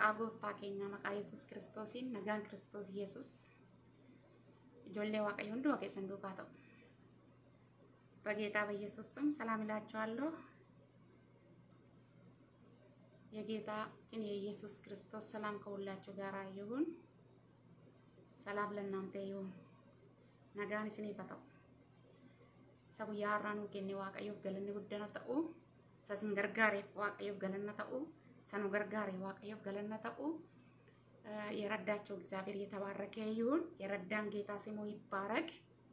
Maqaa gooftaa keenya maqaa Yesuus Kiristoosiin nagaan Kiristoos Yesuus ijoollee waaqayyo hunduma keessan duukaa ta'u. በጌታ በኢየሱስ ስም ሰላም እላችኋለሁ። የጌታችን የኢየሱስ ክርስቶስ ሰላም ከሁላችሁ ጋር ይሁን። ሰላም ለእናንተ ይሁን። nagaan isiniif haa ta'u. Isa guyyaa har'aa nuu kenne waaqayyoof galanni guddana ta'u. Isa isin gargaareef waaqayyoof galanna ta'u. Isa nu gargaare waaqayyoof galanna ta'u. የረዳቸው እግዚአብሔር የተባረከ ይሁን። የረዳን ጌታ ስሙ ይባረክ።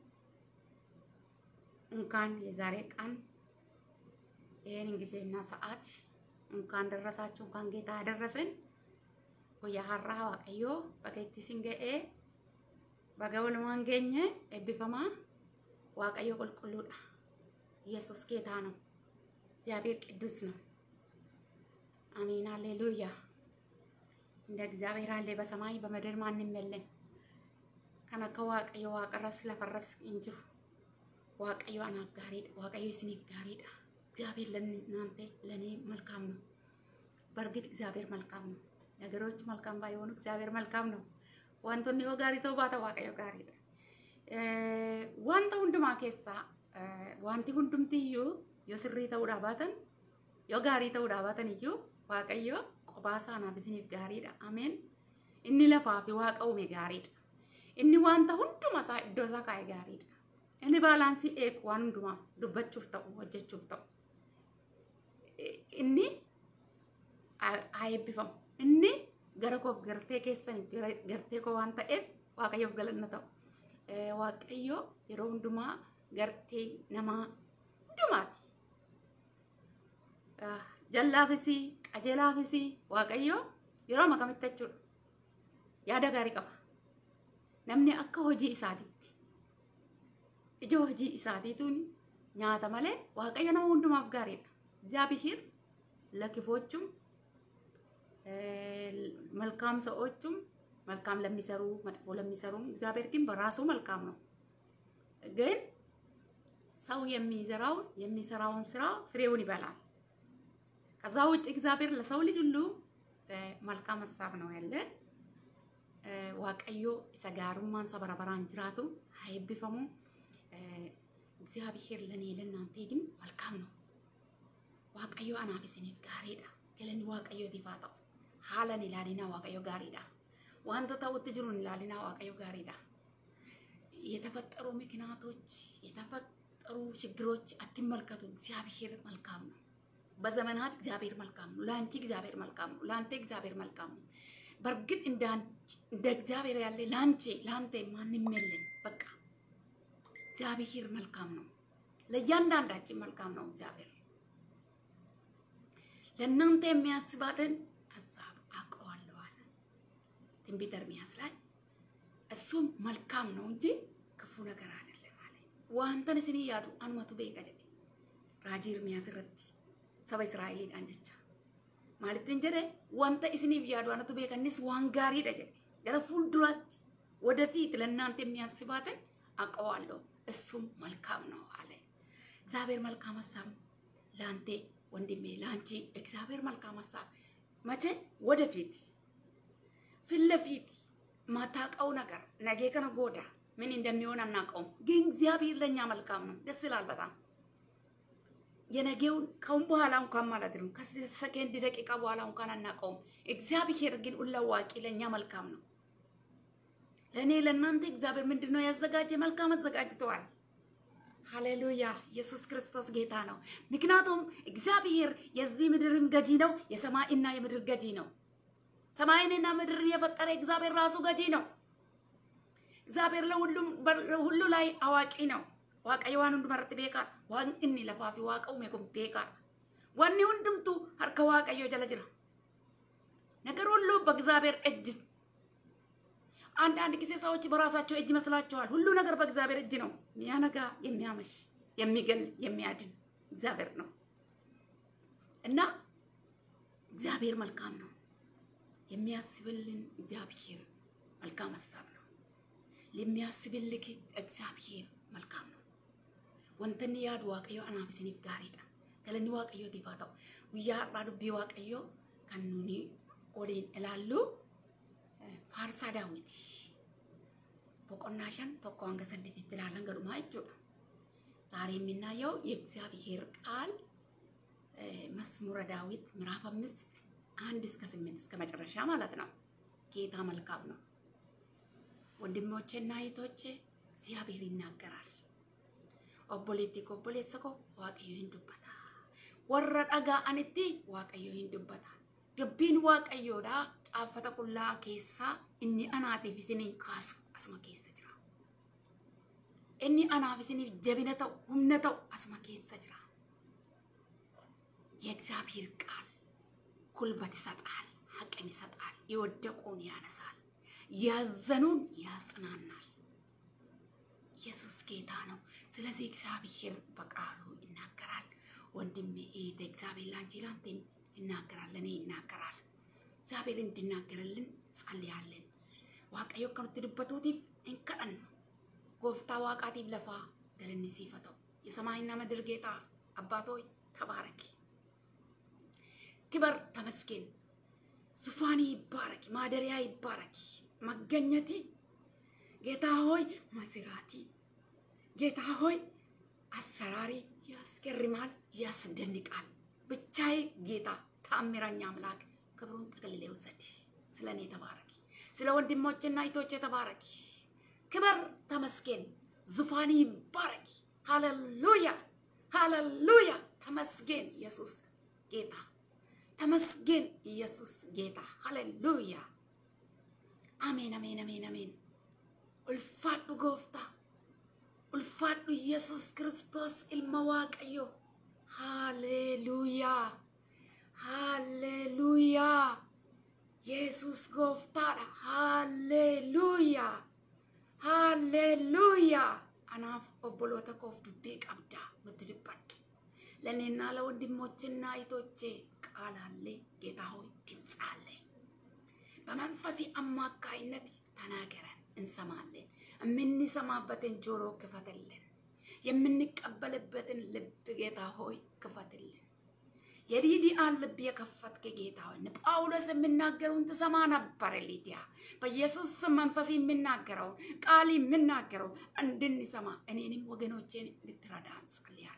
እንኳን የዛሬ ቀን ይህንን ጊዜና ሰዓት እንኳን ደረሳችሁ፣ እንኳን ጌታ ያደረሰን። ጉያ ሀራ ዋቀዮ በገቲ ሲንገኤ በገወልማን ገኘ ኤቢፈማ ዋቀዮ ቁልቁሉዳ ኢየሱስ ጌታ ነው። እግዚአብሔር ቅዱስ ነው። አሜን፣ ሃሌሉያ። እንደ እግዚአብሔር አለ በሰማይ በምድር ማንም የለም። ከነከ ዋቀዮ ዋቀረስ ለፈረስ እንጅሩ ዋቀዮ አናፍ ጋሪዳ ዋቀዮ ስኒፍ ጋሪዳ እግዚአብሔር ለእናንተ ለእኔ መልካም ነው። በእርግጥ እግዚአብሔር መልካም ነው። ነገሮች መልካም ባይሆኑ እግዚአብሔር መልካም ነው። wantoonni yoo gaarii ta'uu baata waaqayyo gaariidha. Wanta hundumaa keessaa wanti hundumti iyyuu yoo sirrii ta'uudhaa baatan yoo gaarii ta'uudhaa baatan iyyuu waaqayyo qophaa isaanaaf isiniif gaariidha. Ameen. Inni lafaa fi waaqa uume gaariidha. Inni wanta hunduma isaa iddoo isaa kaa'e gaariidha. Inni baalaansii eegu waan hundumaaf dubbachuuf ta'u hojjechuuf ta'u. Inni haa eebbifamu. Inni gara koof gartee keessaniif gartee koo waan ta'eef waaqayyoof galanna ta'u. Waaqayyo yeroo hundumaa gartee namaa hundumaati. Jallaafis qajeelaafis waaqayyo yeroo makamitti jechuudha. Yaada gaarii qaba. Namni akka hojii isaatiitti ija hojii isaatiituun nyaata malee waaqayyo nama hundumaaf gaariidha. እግዚአብሔር ለክፎቹም መልካም ሰዎችም መልካም ለሚሰሩ መጥፎ ለሚሰሩም እግዚአብሔር ግን በራሱ መልካም ነው። ግን ሰው የሚዘራውን የሚሰራውን ስራ ፍሬውን ይበላል። ከዛ ውጭ እግዚአብሔር ለሰው ልጅ ሁሉ መልካም ሀሳብ ነው ያለ። ዋቀዮ ሰጋሩማን ሰበረበራን ጅራቱ ሀይብፈሙ እግዚአብሔር ለእኔ ለእናንተ ግን መልካም ነው። ዋቀዮ አናፍ isiniif gaariidha. galanni waaqayyootiif haa ta'u. haalan ilaalinaa waaqayyo gaariidha. wanta ta'utti jiruun ilaalinaa waaqayyo gaariidha. የተፈጠሩ ምክንያቶች የተፈጠሩ ችግሮች አትመልከቱ። እግዚአብሔር መልካም ነው። በዘመናት እግዚአብሔር መልካም ነው። ለአንቺ እግዚአብሔር መልካም ነው። ለአንተ እግዚአብሔር መልካም ነው። በእርግጥ እንደ እግዚአብሔር ያለ ለአንቺ ለአንተ ማንም የለም። በቃ እግዚአብሔር መልካም ነው። ለእያንዳንዳችን መልካም ነው እግዚአብሔር ለእናንተ የሚያስባትን ሀሳብ አውቀዋለሁ አለ ትንቢተ ኤርምያስ ላይ። እሱም መልካም ነው እንጂ ክፉ ነገር አይደለም አለ። ዋንተን እስኒ ያዱ አኑመቱ ቤቀ ጀዴ ራጂ ኤርምያስ irratti saba Israa'eliidhaan jecha maalittiin jedhe wanta isiniif yaadu anatu beekanis waan gaariidha jedhe gara fuulduraatti ወደፊት ለእናንተ የሚያስባትን አውቀዋለሁ እሱም መልካም ነው አለ። እግዚአብሔር መልካም ሀሳብ ለአንተ ወንድሜ ለአንቺ እግዚአብሔር መልካም ሀሳብ መቼ ወደፊት ፊት ለፊት ማታውቀው ነገር ነገ ከነ ጎዳ ምን እንደሚሆን አናውቀውም፣ ግን እግዚአብሔር ለእኛ መልካም ነው። ደስ ይላል በጣም የነገውን ከአሁን በኋላ እንኳን ማለት ነው ከሰከንድ ደቂቃ በኋላ እንኳን አናውቀውም። እግዚአብሔር ግን ሁለዋቂ ለእኛ መልካም ነው። ለእኔ ለእናንተ እግዚአብሔር ምንድን ነው ያዘጋጀ? መልካም አዘጋጅተዋል። ሃሌሉያ! ኢየሱስ ክርስቶስ ጌታ ነው። ምክንያቱም እግዚአብሔር የዚህ ምድርም ገጂ ነው፣ የሰማይና የምድር ገጂ ነው። ሰማይንና ምድርን የፈጠረ እግዚአብሔር ራሱ ገጂ ነው። እግዚአብሔር ለሁሉ ላይ አዋቂ ነው። waaqayyo waan hundumarratti beekaadha. Waan inni lafaa fi waaqa uume kun beekaadha. Wanni hundumtu harka waaqayyo jala jira. ነገር ሁሉ በእግዚአብሔር እጅ አንዳንድ ጊዜ ሰዎች በራሳቸው እጅ ይመስላቸዋል። ሁሉ ነገር በእግዚአብሔር እጅ ነው። የሚያነጋ፣ የሚያመሽ፣ የሚገል፣ የሚያድን እግዚአብሔር ነው እና እግዚአብሔር መልካም ነው። የሚያስብልን እግዚአብሔር መልካም ሀሳብ ነው። ለሚያስብልክ እግዚአብሔር መልካም ነው። ወንተን ያዱ ዋቀዮ አናፍ isiniif gaariidha. Galanni waaqayyootiif haa ta'u. Guyyaa har'aa dubbii waaqayyoo kan nuni waliin ilaallu faarsaa daawwiti. Boqonnaa shan tokko hanga saddeetitti ilaalan gadhumaa jechuudha. ዛሬ የምናየው የእግዚአብሔር ቃል መዝሙረ ዳዊት ምዕራፍ አምስት አንድ እስከ ስምንት እስከ መጨረሻ ማለት ነው። ጌታ መልካም ነው። ወንድሞቼና እህቶቼ እግዚአብሔር ይናገራል። ኦቦሌቲ ኮቦሌሰ ኮ ዋቀዮ ሂንዱበታ ወረ dhaga'anitti waaqayyo hin dubbata. Dubbiin waaqayyoodha caaffata qullaa keessaa inni anaatiif isiniin kaasu asuma keessa jira. Inni anaaf isiniif jabina ta'u humna ta'u asuma keessa jira. የእግዚአብሔር ቃል ጉልበት ይሰጣል፣ አቅም ይሰጣል፣ የወደቁን ያነሳል፣ ያዘኑን ያጽናናል። ኢየሱስ ጌታ ነው። ስለዚህ እግዚአብሔር በቃሉ ይናገራል። ወንድሜ እህቴ፣ እግዚአብሔር ላንቺ ላንተም ይናገራል፣ ለእኔ ይናገራል። እግዚአብሔር እንዲናገርልን ጸልያለን። waaqayyo akka nutti dubbatuutiif hin kadhannu. Gooftaa waaqaatiif lafaa galanni siif haa ta'u. የሰማይና ምድር ጌታ አባት ሆይ ተባረኪ። ክበር ተመስገን። ዙፋኒ ይባረክ፣ ማደሪያ ይባረክ፣ መገኘቲ ጌታ ሆይ መስራቲ ጌታ ሆይ አሰራሪ ያስገርማል፣ ያስደንቃል። ብቻዬ ጌታ ታምረኛ አምላክ ክብሩን ጠቅልሌ ውሰድ። ስለ እኔ ተባረኪ፣ ስለ ወንድሞችና እህቶቼ ተባረኪ። ክበር ተመስገን፣ ዙፋኒ ይባረክ። ሃሌሉያ ሃሌሉያ። ተመስገን ኢየሱስ ጌታ ተመስገን ኢየሱስ ጌታ ሃሌሉያ። አሜን አሜን አሜን አሜን። ኡልፋዱ ጎፍታ ኡልፋዱ ኢየሱስ ክርስቶስ ኢልመ ዋቀዮ ሃሌሉያ ሃሌሉያ። ኢየሱስ ጎፍታadha ሃሌሉያ ሃሌሉያ። አናፍ obboloota koof dubbii qabda nutti dubbadhu ለእኔና ለወንድሞችና እህቶቼ ቃል አለ። ጌታ ሆይ ድምፅ አለ። በመንፈስ አማካይነት ተናገረን፣ እንሰማለን። የምንሰማበትን ጆሮ ክፈትልን። የምንቀበልበትን ልብ ጌታ ሆይ ክፈትልን። የሊዲያን ልብ የከፈትክ ጌታ ሆይ ጳውሎስ የሚናገረውን ትሰማ ነበር። ሊዲያ በኢየሱስ ስም መንፈስ የሚናገረውን ቃል የሚናገረው እንድንሰማ እኔንም ወገኖቼን እንድትረዳ እንጸልያለን።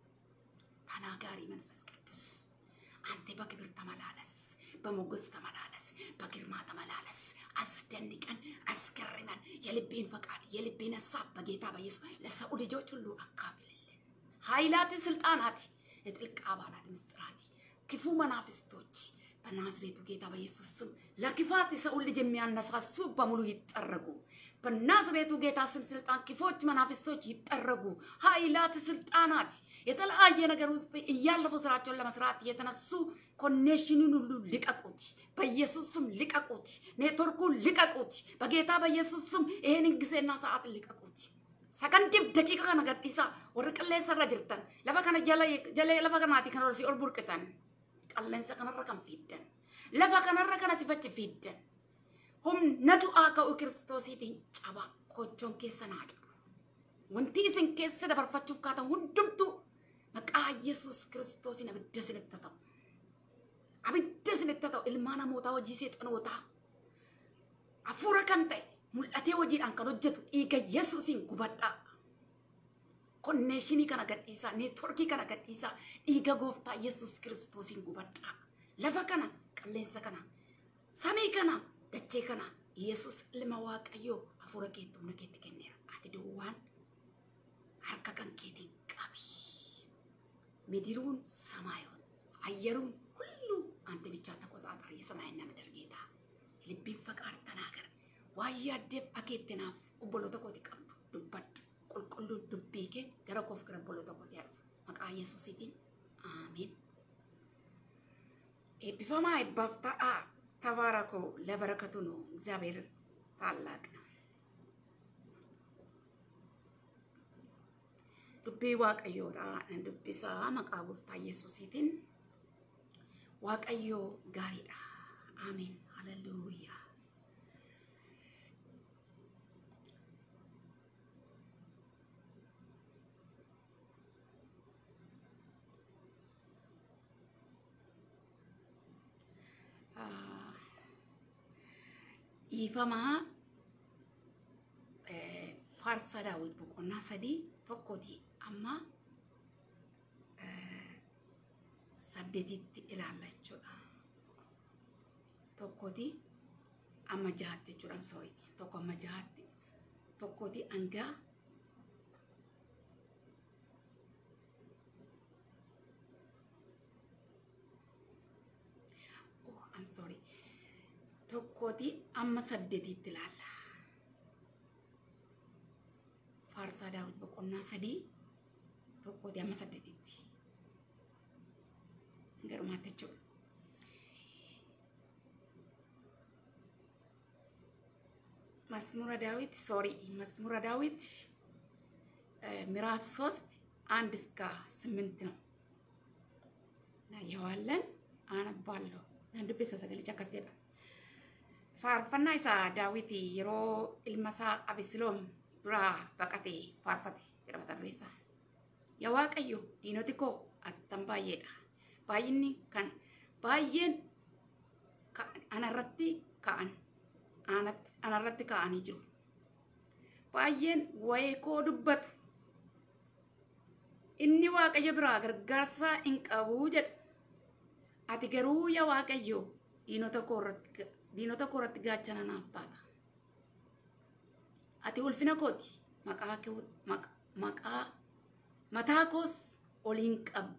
ተናጋሪ መንፈስ ቅዱስ አንተ በክብር ተመላለስ፣ በሞገስ ተመላለስ፣ በግርማ ተመላለስ። አስደንቀን፣ አስገርመን። የልቤን ፈቃድ የልቤን ሀሳብ በጌታ በኢየሱስ ለሰው ልጆች ሁሉ አካፍልልን። ኃይላት፣ ስልጣናት፣ የጥልቅ አባላት ምስጢራት፣ ክፉ መናፍስቶች በናዝሬቱ ጌታ በኢየሱስ ስም ለክፋት የሰውን ልጅ የሚያነሳሱ በሙሉ ይጠረጉ። በናዝሬቱ ጌታ ስም ስልጣን ክፎች መናፍስቶች ይጠረጉ። ኃይላት ስልጣናት የተለያየ ነገር ውስጥ እያለፉ ስራቸውን ለመስራት የተነሱ ኮኔክሽኑን ሁሉ ልቀቁት፣ በኢየሱስ ስም ልቀቁት፣ ኔትወርኩን ልቀቁት፣ በጌታ በኢየሱስ ስም ይሄንን ጊዜና ሰዓት ልቀቁት። ሰከንዲፍ ደቂቃ ከነ ገዲሳ ወር qilleensarra jirtan lafa kana jala jala lafa kanaati kan si ol burqitan qilleensa kanarra kan fiiddan lafa kanarra kana sifachi fiiddan humna du'aa ka'u kiristoosiitiin caba kochoon keessa naa cabu. Wanti isin keessa dabarfachuuf kaatan hundumtuu maqaa Yesuus kiristoosiin abidda isinitti ta'u. Abidda isinitti ta'u ilmaan namootaa hojii seexanootaa hafuura kan ta'e mul'atee hojiidhaan kan hojjetu dhiiga Yesuusiin gubadhaa. Konneeshinii kana gadhiisaa, neetworkii kana gadhiisaa, dhiiga gooftaa Yesuus kiristoosiin gubadhaa. Lafa kana, qilleensa kana, samii kana, dachee kana Yesus ilma waaqayyoo hafuura keetti humna keetti kenneera. Ati duwwaan harka kan keetiin qabi. ምድሩን ሰማዩን አየሩን ሁሉ አንተ ብቻ ተቆጣጠር። የሰማይና ምድር ጌታ ልቢን ፈቃድ ተናገር። ዋያዴፍ አኬትናፍ ኦቦሎተ ኮቲ ቀብዱ ዱበድ ቁልቁሉን ዱቢ ኬ ገረ ኮፍ ገረ ኦቦሎተ ኮቲ ያልፉ መቃ ኢየሱሲቲን አሜን። ኤቢፈማ ይባፍታአ ተባረኮ ለበረከቱ ነው። እግዚአብሔር ታላቅ ነው። dubbii waaqayyoodha nan dubbisaa maqaa gooftaa yesuusiitiin waaqayyoo gaariidha ameen haleluuyaa dhiifamaa faarsa daawwit boqonnaa sadii tokkooti amma saddeetitti ilaalla jechuudha. Tokkooti amma jahaatti jechuudha. Sorry. Tokko amma jahaatti. Tokkooti hangaa oh, I'm sorry. Tokkooti amma saddeetitti ilaalla. Faarsaa daawwit boqonnaa sadii tokkooti amma saddeetitti. Garumaatti jechuudha. መዝሙረ ዳዊት ሶሪ መዝሙረ ዳዊት ምዕራፍ ሶስት አንድ እስከ ስምንት ነው እናየዋለን። አነባለሁ dubbisa sagalicha akkas jedha. Faarfannaa isaa daawit yeroo ilma isaa Abisiloom duraa baqatee faarfate jedha mata dureen isaa. Yaa Waaqayyo diinoti koo attam baay'eedha. Baay'inni kan baay'een anarratti ka'an anarratti ka'anii jiru. Baay'een waa'ee koo dubbatu. Inni Waaqayyo biraa gargaarsa hin qabu jedhu. Ati garuu yaa Waaqayyo diinota koo irratti gaachana naaf taata. Ati ulfina kooti maqaa mataa koos oliin qabu.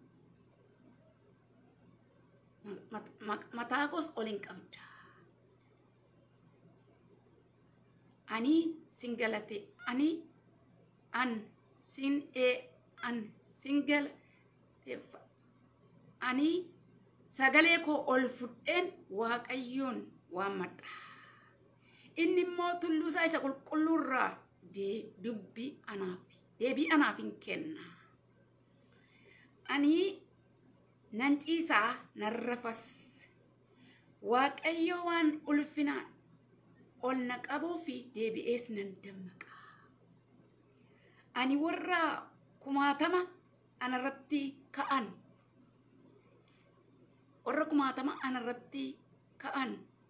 Mataa koos oliin qabda. ani sin galate ani an sin e an sin galateeffa ani sagalee koo ol fudheen waaqayyoon waammadha. Inni immoo tulluu isaa isa qulqulluurraa dubbii anaaf deebii anaaf hin kenna. Ani nan ciisaa nan rafas waaqayyo waan ulfinaan ol na qabuu fi deebi'ees nan dammaqa. Ani warra kumaatama anarratti ka'an warra kumaatama anarratti ka'an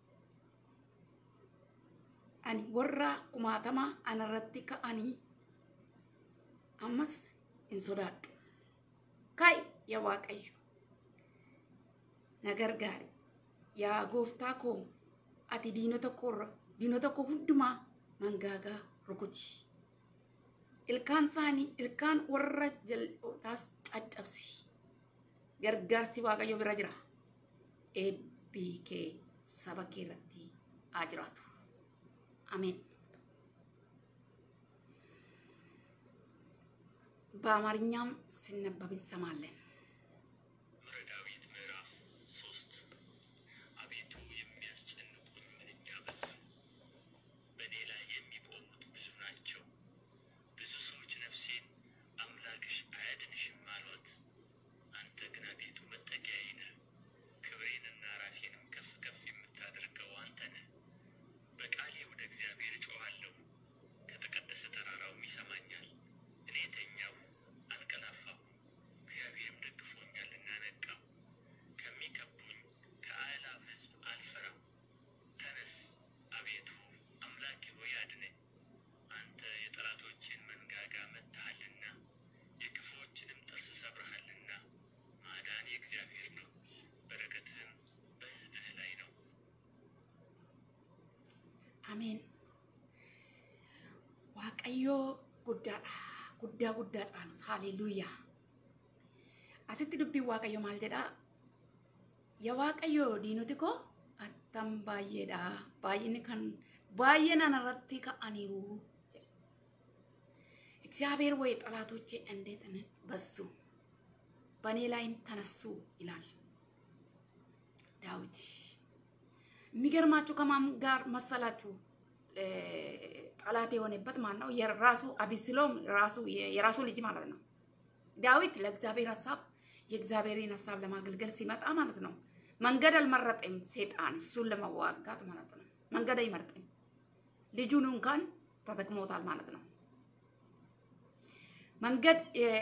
ani warra kumaatama anarratti ka'anii ammas hin sodaadhu. Kai yaa Waaqayyo na gargaari yaa gooftaa koo ati diinota koorra diinota koo hundumaa mangaagaa rukuti. Ilkaan isaanii ilkaan warra jal'ootaas caccabsi. Gargaarsi Waaqayyo bira jira. Eebbi kee saba kee irratti haa jiraatu. Ameen. በአማርኛም ሲነበብ እንሰማለን። ዳዊት ምዕራፍ ሶስት አቤቱ የሚያስጨንቁኝ ምንኛ በዙ፣ በእኔ ላይ የሚቆሙት ብዙ ናቸው። ብዙ ሰዎች ነፍሴን አምላክሽ አያድንሽም አሏት። አንተ ግን አቤቱ መጠጊያዬ ነህ፣ ክብሬንና ራሴንም ከፍ ከፍ የምታደርገው አንተ ነህ። በቃሌ ወደ እግዚአብሔር እጮኻለሁ፣ ከተቀደሰ ተራራውም ይሰማኛል። እኔ ተኛሁ አንቀላፋሁ፣ እግዚአብሔርም ደግፎኛልና ነቃሁ። ከሚከቡኝ ከአእላፍ ሕዝብ አልፈራም። ተነስ አቤቱ አምላኬ ሆይ አድነኝ። አንተ የጠላቶችን መንጋጋ መትሃልና የክፉዎችንም ጥርስ ሰብረሃልና። ማዳን የእግዚአብሔር ነው፣ በረከትህም በሕዝብህ ላይ ነው። አሜን። waaqayyoo guddaadha. Guddaa guddaa caalus haleluuyaa. Asitti dubbiin waaqayyo maal jedhaa? Yaa waaqayyo diinoti koo attam baay'eedha. Baay'inni kan baay'een anarratti ka'aniiru. እግዚአብሔር ወይ ጠላቶቼ እንዴት በዙ፣ በእኔ ላይም ተነሱ ይላል ዳዊት። የሚገርማችሁ ከማን ጋር መሰላችሁ? ጠላት የሆነበት ማን ነው? የራሱ አቢስሎም ራሱ የራሱ ልጅ ማለት ነው። ዳዊት ለእግዚአብሔር ሀሳብ የእግዚአብሔርን ሀሳብ ለማገልገል ሲመጣ ማለት ነው መንገድ አልመረጠም። ሴጣን እሱን ለመዋጋት ማለት ነው መንገድ አይመርጥም። ልጁን እንኳን ተጠቅሞታል ማለት ነው። መንገድ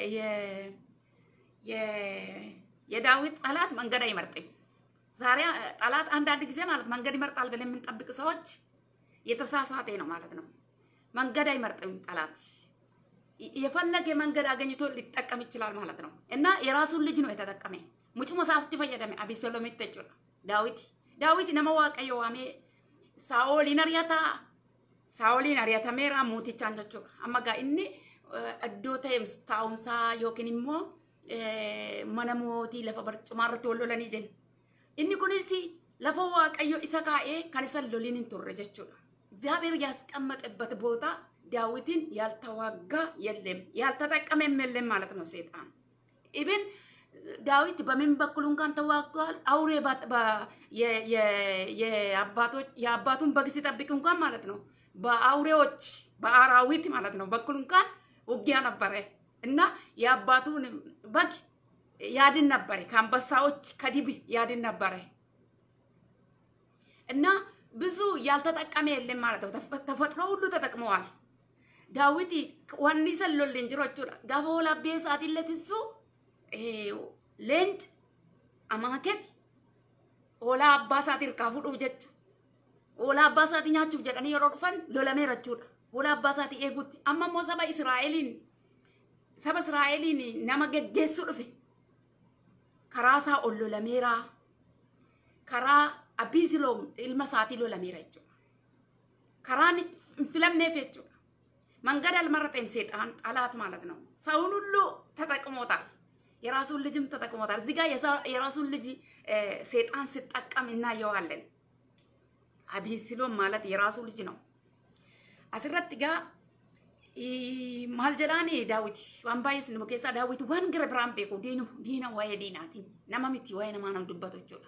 የዳዊት ጠላት መንገድ አይመርጥም። ዛሬ ጠላት አንዳንድ ጊዜ ማለት መንገድ ይመርጣል ብለን የምንጠብቅ ሰዎች የተሳሳተ ነው ማለት ነው። መንገድ አይመርጥም ጠላት። የፈለገ መንገድ አገኝቶ ሊጠቀም ይችላል ማለት ነው። እና የራሱን ልጅ ነው የተጠቀመ ሙጭሞ ሳፍቲ ፈየደሜ አቤሴሎሚት ተጩላ ዳዊት ዳዊት ነመ ዋቀዮ ዋሜ ሳኦሊን አርያታ ሳኦሊin ari'atameera mootichaan jechuudha. Amma gaa inni iddoo ta'e taa'umsaa yookiin immoo mana mootii lafa barcumaa irratti wal lolanii jenna. Inni kunis lafa waaqayyo isa kaa'ee kan isa loliin hin turre jechuudha. እግዚአብሔር ያስቀመጠበት ቦታ ዳዊትን ያልተዋጋ የለም ያልተጠቀመም የለም ማለት ነው ሴጣን ኢብን ዳዊት በምን በኩል እንኳን ተዋግቷል። አውሬ የአባቱን በግ ሲጠብቅ እንኳን ማለት ነው በአውሬዎች በአራዊት ማለት ነው በኩል እንኳን ውጊያ ነበረ እና የአባቱን በግ ያድን ነበረ። ከአንበሳዎች ከዲብ ያድን ነበረ እና ብዙ ያልተጠቀመ የለም ማለት ነው። ተፈጥሮ ሁሉ ተጠቅመዋል። ዳዊት ዋኒ ሰሎልን ጅሮቹ ጋፈ ወላቤ ሳቲለት እሱ leenci amaaketi hoolaa abbaa isaatii hirkaa fudhuuf jecha hoolaa abbaa isaatii nyaachuuf jedhanii yeroo dhufan lolameera jechuudha. Hoolaa abbaa isaatii eeguutti amma immoo saba Israa'eliin saba Israa'eliin nama geggeessuu dhufe karaa isaa ol lolameera karaa Abiisiloom ilma isaatii lolameera jechuudha. Karaan hin filamneef jechuudha. መንገድ አልመረጠም ሴጣን ጠላት ማለት ነው። ሰውን ሁሉ ተጠቅሞታል። የራሱን ልጅም ተጠቅሞታል። እዚህ ጋር የራሱን ልጅ ሴጣን ሲጠቀም እናየዋለን። አቢሲሎም ማለት የራሱ ልጅ ነው። አስረት ጋ ማል ጀዳኒ ዳዊት ዋን ባየስ ንሙ ኬሳ ዳዊት ዋን ግረ ብራን ቤኩ ዲኑ ዲና ዋየ ዲናቲ ነማ ሚቲ ዋየ ነማ ነው ዱበቶ ጆላ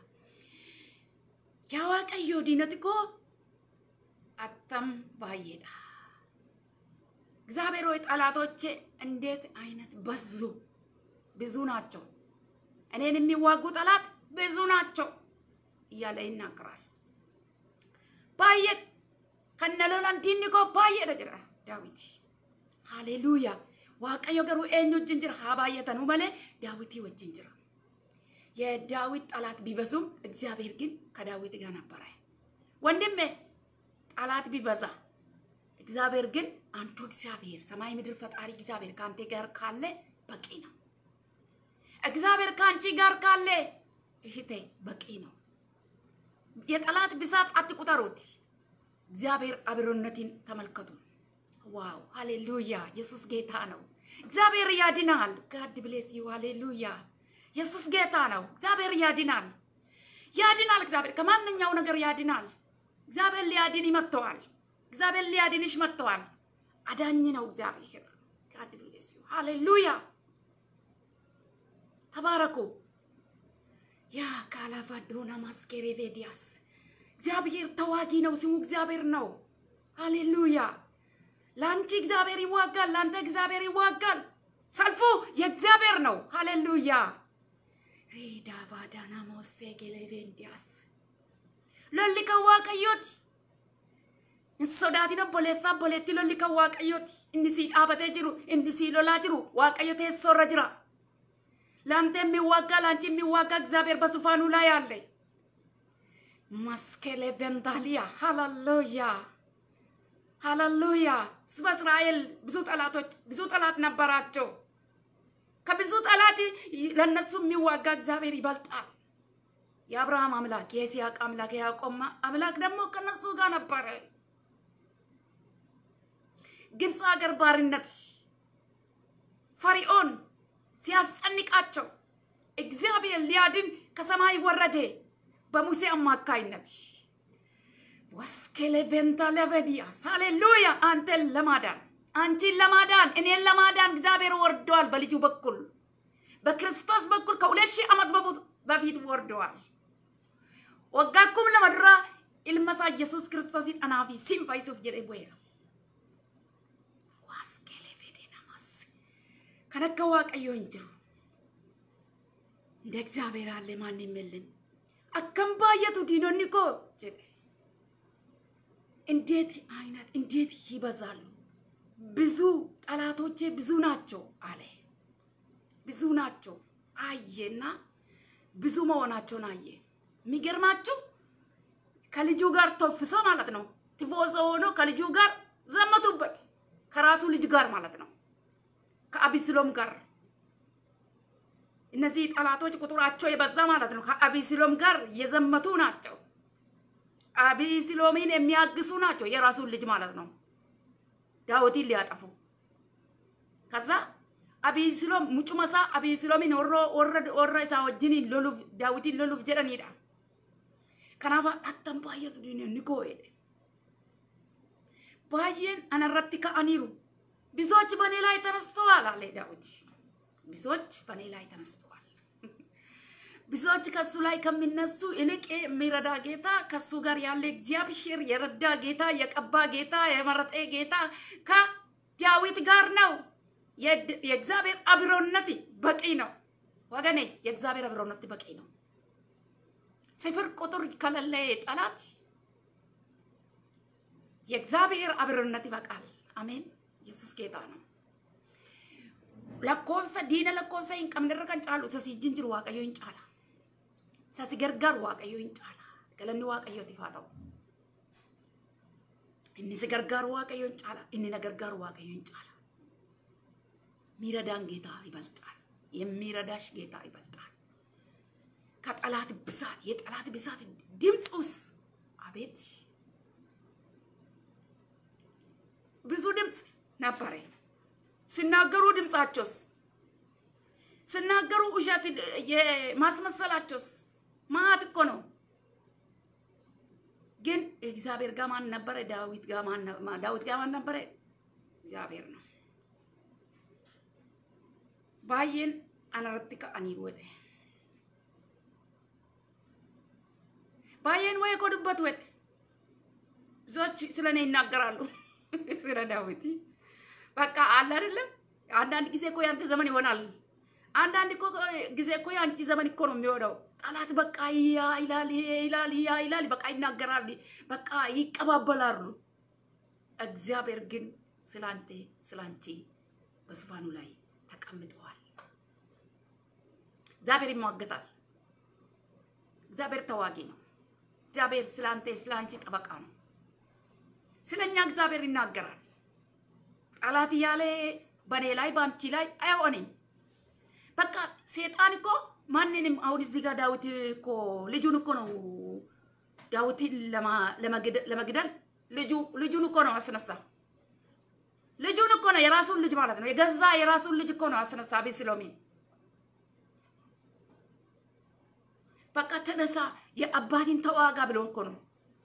ያ ዋቀዮ ዲነት ኮ አተም ባየዳ እግዚአብሔር ሆይ ጠላቶቼ እንዴት አይነት በዙ ብዙ ናቸው። እኔን የሚዋጉ ጠላት ብዙ ናቸው እያለ ይናገራል። ባየት ከነሎላን ዲኒኮ ባየደ ጅራ ዳዊት ሃሌሉያ ዋቀዮ ገሩ ኤኙ ወጅን ጅራ ሀባየተኑ መሌ ዳዊት ወጅን ጅራ የዳዊት ጠላት ቢበዙም እግዚአብሔር ግን ከዳዊት ጋር ነበረ። ወንድሜ ጠላት ቢበዛ እግዚአብሔር ግን አንዱ እግዚአብሔር ሰማይ ምድር ፈጣሪ እግዚአብሔር ከአንተ ጋር ካለ በቂ ነው። እግዚአብሔር ከአንቺ ጋር ካለ እህቴ በቂ ነው። የጠላት ብዛት አትቁጠሩት። እግዚአብሔር አብሮነትን ተመልከቱ። ዋው ሃሌሉያ! ኢየሱስ ጌታ ነው። እግዚአብሔር ያድናል። ጋድ ብሌስ ዩ ሃሌሉያ! ኢየሱስ ጌታ ነው። እግዚአብሔር ያድናል፣ ያድናል። እግዚአብሔር ከማንኛው ነገር ያድናል። እግዚአብሔር ሊያድን መጥተዋል። እግዚአብሔር ሊያድንሽ መጥተዋል። አዳኝ ነው እግዚአብሔር። ጋድ ብሌስ ዩ ሃሌሉያ! ተባረኩ። ያ ካላፋዶና ማስኬሬ ቬዲያስ እግዚአብሔር ተዋጊ ነው። ስሙ እግዚአብሔር ነው። ሃሌሉያ! ለአንቺ እግዚአብሔር ይዋጋል፣ ለአንተ እግዚአብሔር ይዋጋል። ሰልፉ የእግዚአብሔር ነው። ሃሌሉያ! ሬዳ ባዳና ሞሴ ጌሌቬንዲያስ ሎሊ ከዋቀዮት እንሶዳቲነ ቦሌሳ ቦሌቲ ሎሊ ከዋቀዮት እንሲ ዳበቴ ጅሩ እንሲ ሎላ ጅሩ ዋቀዮ ቴሶረ ጅራ ለአንተ የሚዋጋ ለአንቺ የሚዋጋ እግዚአብሔር በዙፋኑ ላይ አለ። ማስኬሌ ቬንዳሊያ ሃሌሉያ ሃሌሉያ። ህዝበ እስራኤል ብዙ ጠላቶች ብዙ ጠላት ነበራቸው። ከብዙ ጠላት ለነሱ የሚዋጋ እግዚአብሔር ይበልጣል። የአብርሃም አምላክ የይስሐቅ አምላክ የያዕቆብ አምላክ ደግሞ ከነሱ ጋር ነበረ። ግብፅ ሀገር ባርነት ፈርዖን ሲያስጨንቃቸው እግዚአብሔር ሊያድን ከሰማይ ወረደ በሙሴ አማካይነት። ወስኬሌ ቬንታ ለቨዲያስ ሃሌሉያ። አንተን ለማዳን አንቺን ለማዳን እኔን ለማዳን እግዚአብሔር ወርደዋል። በልጁ በኩል በክርስቶስ በኩል ከሁለት ሺህ ዓመት በፊት ወርደዋል። ወጋኩም ለመድራ ilma isaa yesus kiristoosin anaa fi sin fayyisuuf jedhee bu'eera. Waaskeelee fedhee namaas kan akka waaqayyoo hin jiru. እንደ እግዚአብሔር አለ ማንም የለም። አከም ባየቱ ዲኖኒ ኮ ጀደ እንዴት አይነት እንዴት ይበዛሉ! ብዙ ጠላቶቼ ብዙ ናቸው አለ። ብዙ ናቸው አየና ብዙ መሆናቸውን አየ። የሚገርማችሁ ከልጁ ጋር ተፍሶ ማለት ነው ቲፎዞ ሆኖ ከልጁ ጋር ዘመቱበት፣ ከራሱ ልጅ ጋር ማለት ነው፣ ከአቢስሎም ጋር እነዚህ ጠላቶች ቁጥራቸው የበዛ ማለት ነው። ከአቢስሎም ጋር የዘመቱ ናቸው። አቢስሎምን የሚያግሱ ናቸው። የራሱን ልጅ ማለት ነው። ዳዊትን ሊያጠፉ ከዛ አቢስሎም ሙጩመሳ አቢስሎምን ወሮ ወረ isa wajjin loluuf daawitiin loluuf jedhanidha. Kanaaf attan baay'atu diinonni koo jedhe. Baay'een anarratti ka'aniiru. Bisoች በኔ ላይ ተነስተዋል አለ ዳዊት። ብዙዎች በኔ ላይ ተነስተዋል። ብዙዎች ከሱ ላይ ከሚነሱ ይልቅ የሚረዳ ጌታ ከሱ ጋር ያለ እግዚአብሔር የረዳ ጌታ የቀባ ጌታ የመረጠ ጌታ ከዳዊት ጋር ነው። የእግዚአብሔር አብሮነት በቂ ነው ወገኔ፣ የእግዚአብሔር አብሮነት በቂ ነው። ስፍር ቁጥር ከሌለ ጠላት የእግዚአብሔር አብሮነት ይበቃል። አሜን። ኢየሱስ ጌታ ነው። lakkoofsa diina lakkoofsa hin qabne irra kan caalu isa siijjin jiru waaqayyo hin caala. Isa si gargaaru waaqayyo hin caala. Galanni waaqayyootiif haa ta'u. Inni si gargaaru waaqayyo hin caala. Inni na gargaaru waaqayyo hin caala. ሚረዳን ጌታ ይበልጣል። የሚረዳሽ ጌታ ይበልጣል። ከጠላት ብዛት የጠላት ብዛት ድምፁስ አቤት ብዙ ድምፅ ነበረ። ሲናገሩ ድምፃቸውስ ሲናገሩ ውሸት የማስመሰላቸውስ ማት እኮ ነው። ግን እግዚአብሔር ጋር ማን ነበረ? ዳዊት ጋር ማን ዳዊት ጋር ማን ነበረ? እግዚአብሔር ነው። ባየን አነረtti ka'aniiru jedhe baay'een waa'ee koo dubbatu jedhe ብዙዎች ስለ እኔ ይናገራሉ ስለ ዳዊት በቃ አለ አይደለም አንዳንድ ጊዜ እኮ ያንተ ዘመን ይሆናል አንዳንድ እኮ ጊዜ እኮ የአንቺ ዘመን እኮ ነው የሚሆነው ጠላት በቃ ያ ይላል ይሄ ይላል ያ ይላል በቃ ይናገራሉ በቃ ይቀባበላሉ እግዚአብሔር ግን ስላንተ ስላንቺ በዙፋኑ ላይ ተቀምጠዋል እግዚአብሔር ይሟገታል እግዚአብሔር ተዋጊ ነው እግዚአብሔር ስላንተ ስላንቺ ጠበቃ ነው ስለኛ እግዚአብሔር ይናገራል ጠላት እያለ በኔ ላይ በአንቺ ላይ አይሆንም። በቃ ሴጣን እኮ ማንንም አሁን እዚህ ጋር ዳዊት እኮ ልጁን እኮ ነው ዳዊትን ለመግደል ልጁ ልጁን እኮ ነው አስነሳ። ልጁን እኮ ነው የራሱን ልጅ ማለት ነው የገዛ የራሱን ልጅ እኮ ነው አስነሳ አቤሴሎምን። በቃ ተነሳ የአባቴን ተዋጋ ብሎ እኮ ነው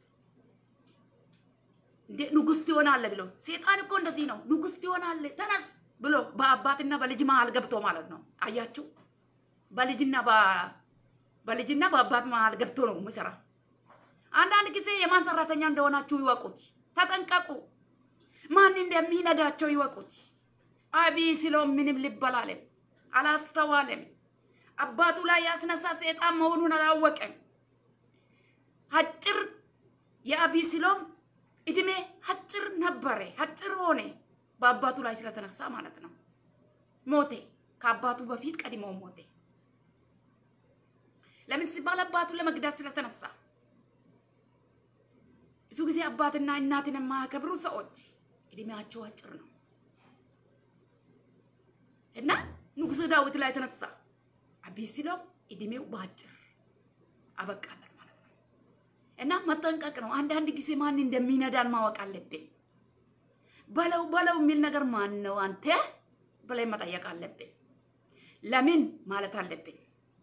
እንዴ ንጉስ ትሆናለህ ብሎ ሴጣን እኮ እንደዚህ ነው። ንጉስ ትሆናለህ ተነስ ብሎ በአባትና በልጅ መሀል ገብቶ ማለት ነው። አያችሁ፣ በልጅና በልጅና በአባት መሀል ገብቶ ነው የሚሰራ። አንዳንድ ጊዜ የማን ሰራተኛ እንደሆናችሁ ይወቁት፣ ተጠንቀቁ። ማን እንደሚነዳቸው ይወቁት። አቤሴሎም ምንም ልብ አላለም፣ አላስተዋለም። አባቱ ላይ ያስነሳ ሴጣን መሆኑን አላወቀም። አጭር የአቤሴሎም እድሜ አጭር ነበረ፣ አጭር ሆነ። በአባቱ ላይ ስለተነሳ ማለት ነው። ሞቴ ከአባቱ በፊት ቀድሞ ሞቴ። ለምን ሲባል አባቱን ለመግደል ስለተነሳ። ብዙ ጊዜ አባትና እናትን የማያከብሩ ሰዎች እድሜያቸው አጭር ነው እና ንጉሥ ዳዊት ላይ ተነሳ። አቤሴሎም እድሜው በአጭር አበቃለት ማለት ነው። እና መጠንቀቅ ነው። አንዳንድ ጊዜ ማን እንደሚነዳን ማወቅ አለብን። በለው በለው የሚል ነገር ማን ነው አንተ ብለን መጠየቅ አለብን። ለምን ማለት አለብን።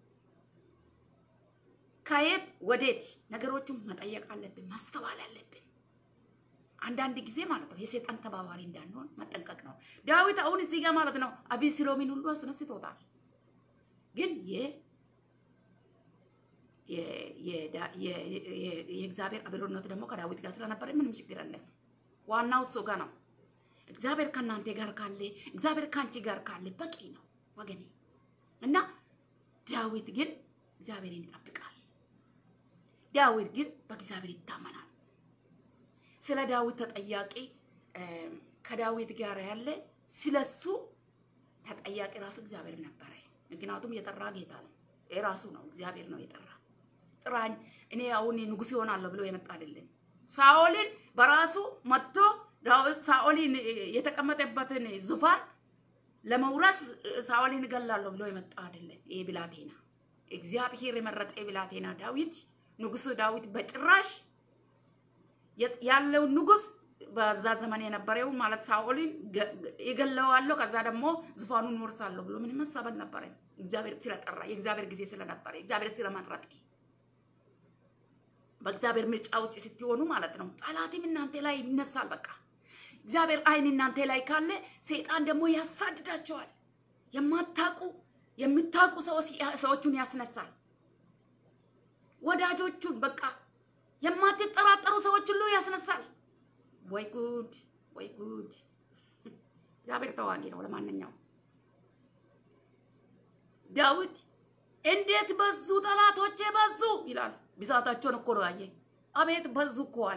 ከየት ወዴት ነገሮቹን መጠየቅ አለብን፣ ማስተዋል አለብን። አንዳንድ ጊዜ ማለት ነው የሴጣን ተባባሪ እንዳንሆን መጠንቀቅ ነው። ዳዊት አሁን እዚህ ጋር ማለት ነው አቤሴሎምን ሁሉ አስነስቶታል። ግን የእግዚአብሔር አብሮነት ደግሞ ከዳዊት ጋር ስለነበረ ምንም ችግር የለም። ዋናው እሱ ጋር ነው። እግዚአብሔር ከእናንተ ጋር ካለ፣ እግዚአብሔር ከአንቺ ጋር ካለ በቂ ነው ወገኔ። እና ዳዊት ግን እግዚአብሔርን ይጠብቃል። ዳዊት ግን በእግዚአብሔር ይታመናል። ስለ ዳዊት ተጠያቂ ከዳዊት ጋር ያለ ስለሱ ተጠያቂ ራሱ እግዚአብሔር ነበረ። ምክንያቱም የጠራ ጌታ ነው፣ የራሱ ነው፣ እግዚአብሔር ነው የጠራ ጥራኝ እኔ አሁን ንጉሥ ይሆናለሁ ብሎ የመጣ አይደለም። ሳኦልን በራሱ መጥቶ ዳዊት ሳኦልን የተቀመጠበትን ዙፋን ለመውረስ ሳኦልን እገላለሁ ብሎ የመጣ አይደለም። ይሄ ብላቴና እግዚአብሔር የመረጠ ብላቴና ዳዊት ንጉሱ ዳዊት በጭራሽ ያለውን ንጉስ በዛ ዘመን የነበረው ማለት ሳኦልን ይገለዋለሁ ከዛ ደግሞ ዙፋኑን ወርሳለሁ ብሎ ምንም ሀሳብ አልነበረም። እግዚአብሔር ስለጠራ የእግዚአብሔር ጊዜ ስለነበረ እግዚአብሔር ስለመረጠ በእግዚአብሔር ምርጫ ውስጥ ስትሆኑ ማለት ነው። ጠላትም እናንተ ላይ ይነሳል። በቃ እግዚአብሔር አይን እናንተ ላይ ካለ ሰይጣን ደግሞ ያሳድዳቸዋል። የማታቁ የምታቁ ሰዎቹን ያስነሳል። ወዳጆቹን በቃ የማትጠራጠሩ ሰዎች ሁሉ ያስነሳል። ወይ ጉድ ወይ ጉድ! እግዚአብሔር ተዋጊ ነው። ለማንኛውም ዳዊት እንዴት በዙ ጠላቶቼ በዙ ይላል። ብዛታቸውን እኮ ነው ያየ። አቤት በዙ እኮ አለ።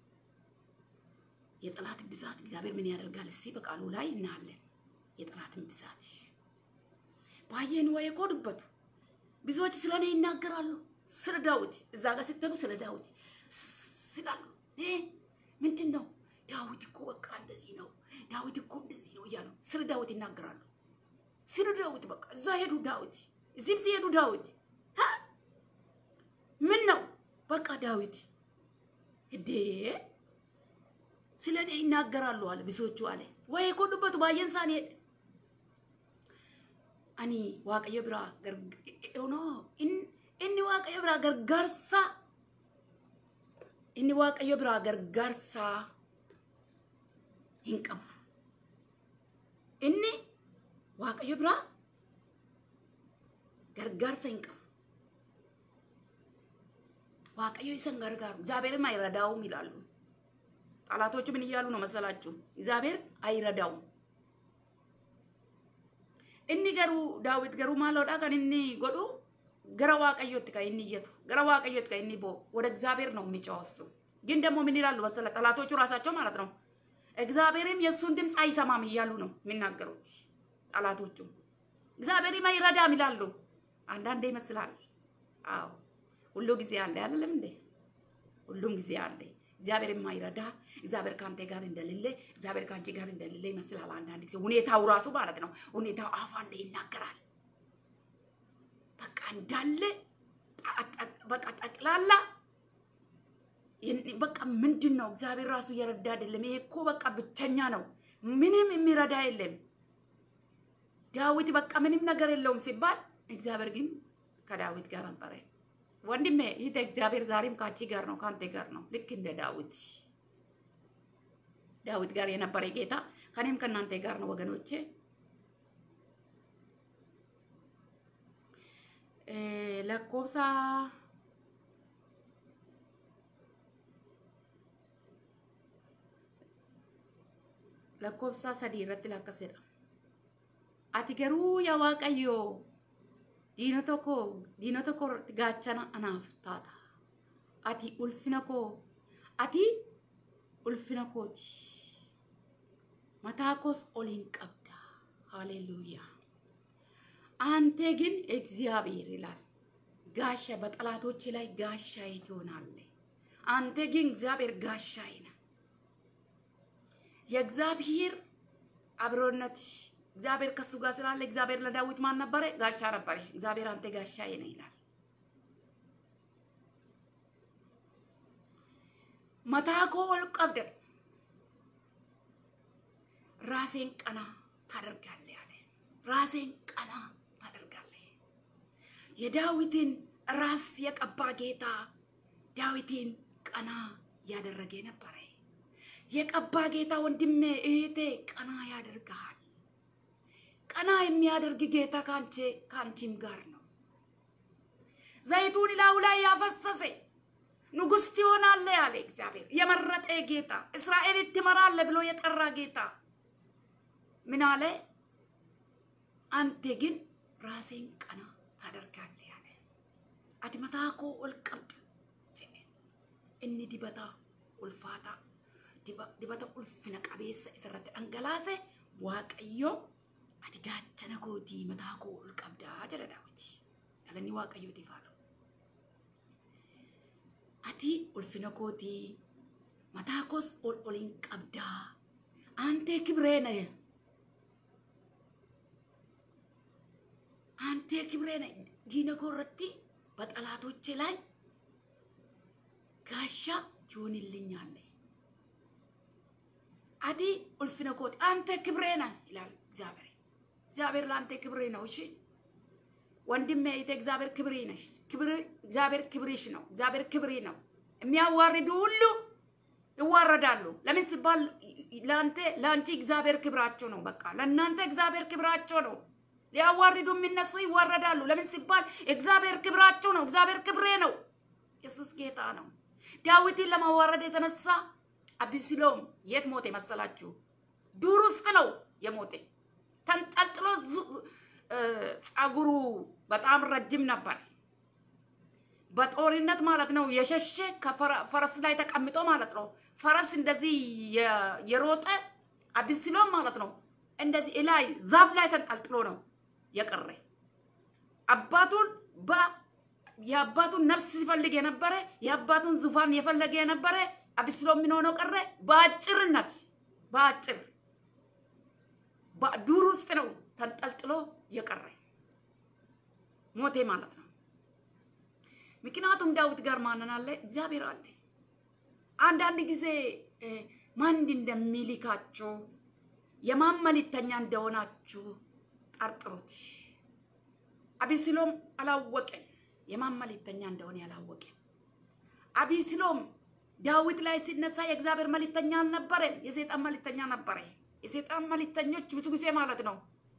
የጠላት ብዛት እግዚአብሔር ምን ያደርጋል? እስኪ በቃሉ ላይ እናያለን። የጠላትን ብዛት ባየን ወይ እኮ ድበቱ ብዙዎች ስለ እኔ ይናገራሉ። ስለ ዳዊት እዛ ጋር ስትሉ ስለ ዳዊት ስላሉ ምንድን ነው ዳዊት እኮ በቃ እንደዚህ ነው፣ ዳዊት እኮ እንደዚህ ነው እያሉ ስለ ዳዊት ይናገራሉ። ስለ ዳዊት በቃ እዛ ሄዱ ዳዊት፣ እዚህም ሲሄዱ ዳዊት ምን ነው በቃ ዳዊት እዴ ስለ እኔ ይናገራሉ አለ ብዙዎቹ አለ ወይ እኮ ዱበቱ ባየን ሳን ሄድ አኒ ዋቀዮ ብራ ሆኖ inni waaqayyo biraa gargaarsa inni waaqayyo biraa gargaarsa hin qabu. Inni waaqayyo biraa gargaarsa hin qabu. waaqayyo isan gargaaru እግዚአብሔርም አይረዳውም ይላሉ። ጠላቶቹ ምን እያሉ ነው መሰላችሁ? እግዚአብሔር አይረዳውም። inni garuu daawit garuu maaloodha kan inni godhu gara waaqayyotti kan inni iyyatu gara waaqayyotti kan inni bo'u ወደ እግዚአብሔር ነው የሚጮኸው እሱ ግን ደግሞ ምን ይላሉ መሰለ ጠላቶቹ ራሳቸው ማለት ነው እግዚአብሔርም የእሱን ድምፅ አይሰማም እያሉ ነው የሚናገሩት ጠላቶቹ እግዚአብሔርም አይረዳም ይላሉ አንዳንዴ ይመስላል አዎ ሁሉ ጊዜ አለ አይደለም እንዴ ሁሉም ጊዜ አለ እግዚአብሔር የማይረዳ እግዚአብሔር ከአንተ ጋር እንደሌለ እግዚአብሔር ከአንቺ ጋር እንደሌለ ይመስላል አንዳንድ ጊዜ ሁኔታው ራሱ ማለት ነው ሁኔታው አፍ አለ ይናገራል በቃ እንዳለ በቃ ጠቅላላ በቃ ምንድን ነው እግዚአብሔር ራሱ እየረዳ አይደለም። ይሄ እኮ በቃ ብቸኛ ነው፣ ምንም የሚረዳ የለም። ዳዊት በቃ ምንም ነገር የለውም ሲባል እግዚአብሔር ግን ከዳዊት ጋር ነበረ። ወንድሜ ይህ እግዚአብሔር ዛሬም ከአንቺ ጋር ነው፣ ከአንተ ጋር ነው። ልክ እንደ ዳዊት ዳዊት ጋር የነበረ ጌታ ከኔም ከእናንተ ጋር ነው ወገኖቼ። lakkoofsa lakkoofsa sadii irratti lakkasedha. Ati garuu yaa Waaqayyo diinota koo diinota koo irratti gaachana anaaf taata. Ati ulfina koo ati ulfina kooti. Mataa koos oliin qabda. Haleluuyaa. አንተ ግን እግዚአብሔር ይላል ጋሻ በጠላቶች ላይ ጋሻዬ ትሆናለህ። አንተ ግን እግዚአብሔር ጋሻዬ ነህ። የእግዚአብሔር አብሮነት እግዚአብሔር ከሱ ጋር ስላለ እግዚአብሔር ለዳዊት ማን ነበረ? ጋሻ ነበረ። እግዚአብሔር አንተ ጋሻዬ ነህ ይላል። መታኮ ወልቀብደ ራሴን ቀና ታደርጋለህ አለ። ራሴን ቀና ታደርጋለህ። የዳዊትን ራስ የቀባ ጌታ ዳዊትን ቀና ያደረገ ነበረ። የቀባ ጌታ ወንድሜ እህቴ ቀና ያደርግሃል። ቀና የሚያደርግ ጌታ ካንቺ ካንቺም ጋር ነው። ዘይቱን ላዩ ላይ ያፈሰሰ ንጉሥ ትሆናለህ ያለ እግዚአብሔር የመረጠ ጌታ እስራኤል ትመራለህ ብሎ የጠራ ጌታ ምን አለ? አንተ ግን ራሴን ቀና ታደርጋለህ ያለ አቲ መታኮ ኦልቀብድ እኒ ዲበታ ኡልፋታ ዲበታ ኡልፍነ ቀቤሰ isirratti dhangalaase waaqayyo ati gaachana kootii mataa koo ol qabdaa jedha daawiti galanni waaqayyootiif haa ta'u ati ulfina kootii መታኮስ ኦል ኦሊን ቀብዳ አንቴ ክብሬ ነህ አንቴ ክብሬ ነህ ዲነጎ ረቲ በጠላቶቼ ላይ ጋሻ ትሆንልኛለህ። አዲ ኡልፍነ ኮት አንተ ክብሬ ነህ ይላል እግዚአብሔር። እግዚአብሔር ለአንተ ክብሬ ነው። እሺ ወንድሜ እህቴ፣ እግዚአብሔር ክብሬ ነሽ። ክብር እግዚአብሔር ክብርሽ ነው። እግዚአብሔር ክብሬ ነው። የሚያዋርዱ ሁሉ ይዋረዳሉ። ለምን ሲባል ለአንተ ለአንቺ እግዚአብሔር ክብራቸው ነው። በቃ ለእናንተ እግዚአብሔር ክብራቸው ነው። ሊያዋርዱ የሚነሱ ይዋረዳሉ። ለምን ሲባል እግዚአብሔር ክብራቸው ነው። እግዚአብሔር ክብሬ ነው። ኢየሱስ ጌታ ነው። ዳዊትን ለማዋረድ የተነሳ አቢሲሎም የት ሞተ መሰላችሁ? ዱር ውስጥ ነው የሞተ። ተንጠልጥሎ ጸጉሩ በጣም ረጅም ነበር። በጦርነት ማለት ነው የሸሸ ከፈረስ ላይ ተቀምጦ ማለት ነው። ፈረስ እንደዚህ የሮጠ አቢሲሎም ማለት ነው እንደዚህ ላይ ዛፍ ላይ ተንጠልጥሎ ነው የቀረ አባቱን የአባቱን ነፍስ ሲፈልግ የነበረ የአባቱን ዙፋን የፈለገ የነበረ አቢስሎም ምን ሆኖ ቀረ? በአጭርነት በአጭር ዱር ውስጥ ነው ተንጠልጥሎ የቀረ ሞቴ ማለት ነው። ምክንያቱም ዳዊት ጋር ማንን አለ? እግዚአብሔር አለ። አንዳንድ ጊዜ ማን እንደሚልካችሁ የማን መልእክተኛ እንደሆናችሁ ጠርጥሩት። አቤሴሎም አላወቀም። የማን መልእክተኛ እንደሆነ ያላወቀም። አቤሴሎም ዳዊት ላይ ሲነሳ የእግዚአብሔር መልእክተኛ አልነበረም፣ የሰይጣን መልእክተኛ ነበረ። የሰይጣን መልእክተኞች ብዙ ጊዜ ማለት ነው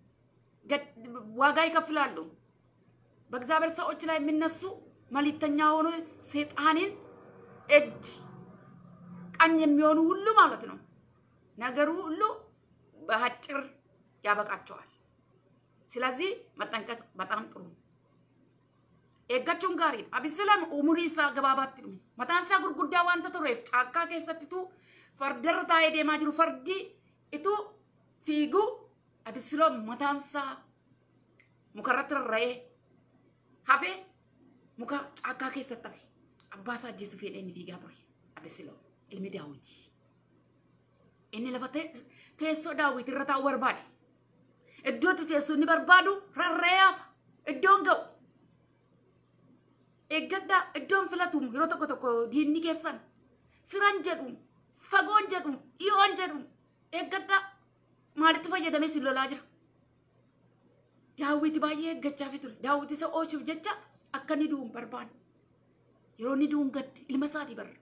ዋጋ ይከፍላሉ። በእግዚአብሔር ሰዎች ላይ የሚነሱ መልእክተኛ ሆኖ ሰይጣንን እጅ ቀኝ የሚሆኑ ሁሉ ማለት ነው ነገሩ ሁሉ በአጭር ያበቃቸዋል። ስለዚህ መጠንቀቅ በጣም ጥሩ ኤጋchuun gaariidha. Abisilam umurii isaa gabaabaatti dhume. Mataan isaa gurguddaa waanta tureef caakkaa keessattitu fardarra taa'ee deemaa jiru fardi ituu fiigu Abisiloom mataan isaa mukarratti rarra'ee hafee muka caakkaa keessatti hafe. Abbaa isaa ajjeesuuf jedhee inni fiigaa ture. Abisiloom ilmi daawwiti. Inni lafa teessoo daawwiti irra taa'u barbaade. Iddootti teessoo inni barbaadu rarra'ee hafa. Iddoon ga'u. eeggadhaa iddoon filatuun yeroo tokko tokko diinni keessan firan jedhuun fagoon jedhuun dhiyoon jedhuun eeggadhaa maalitti fayyadamee si lolaa jira. Daawwiti baay'ee eeggachaa ture. Daawwiti isa oolchuuf jecha akka inni du'uun barbaadu. Yeroo inni du'uun gaddi ilma isaatii barra.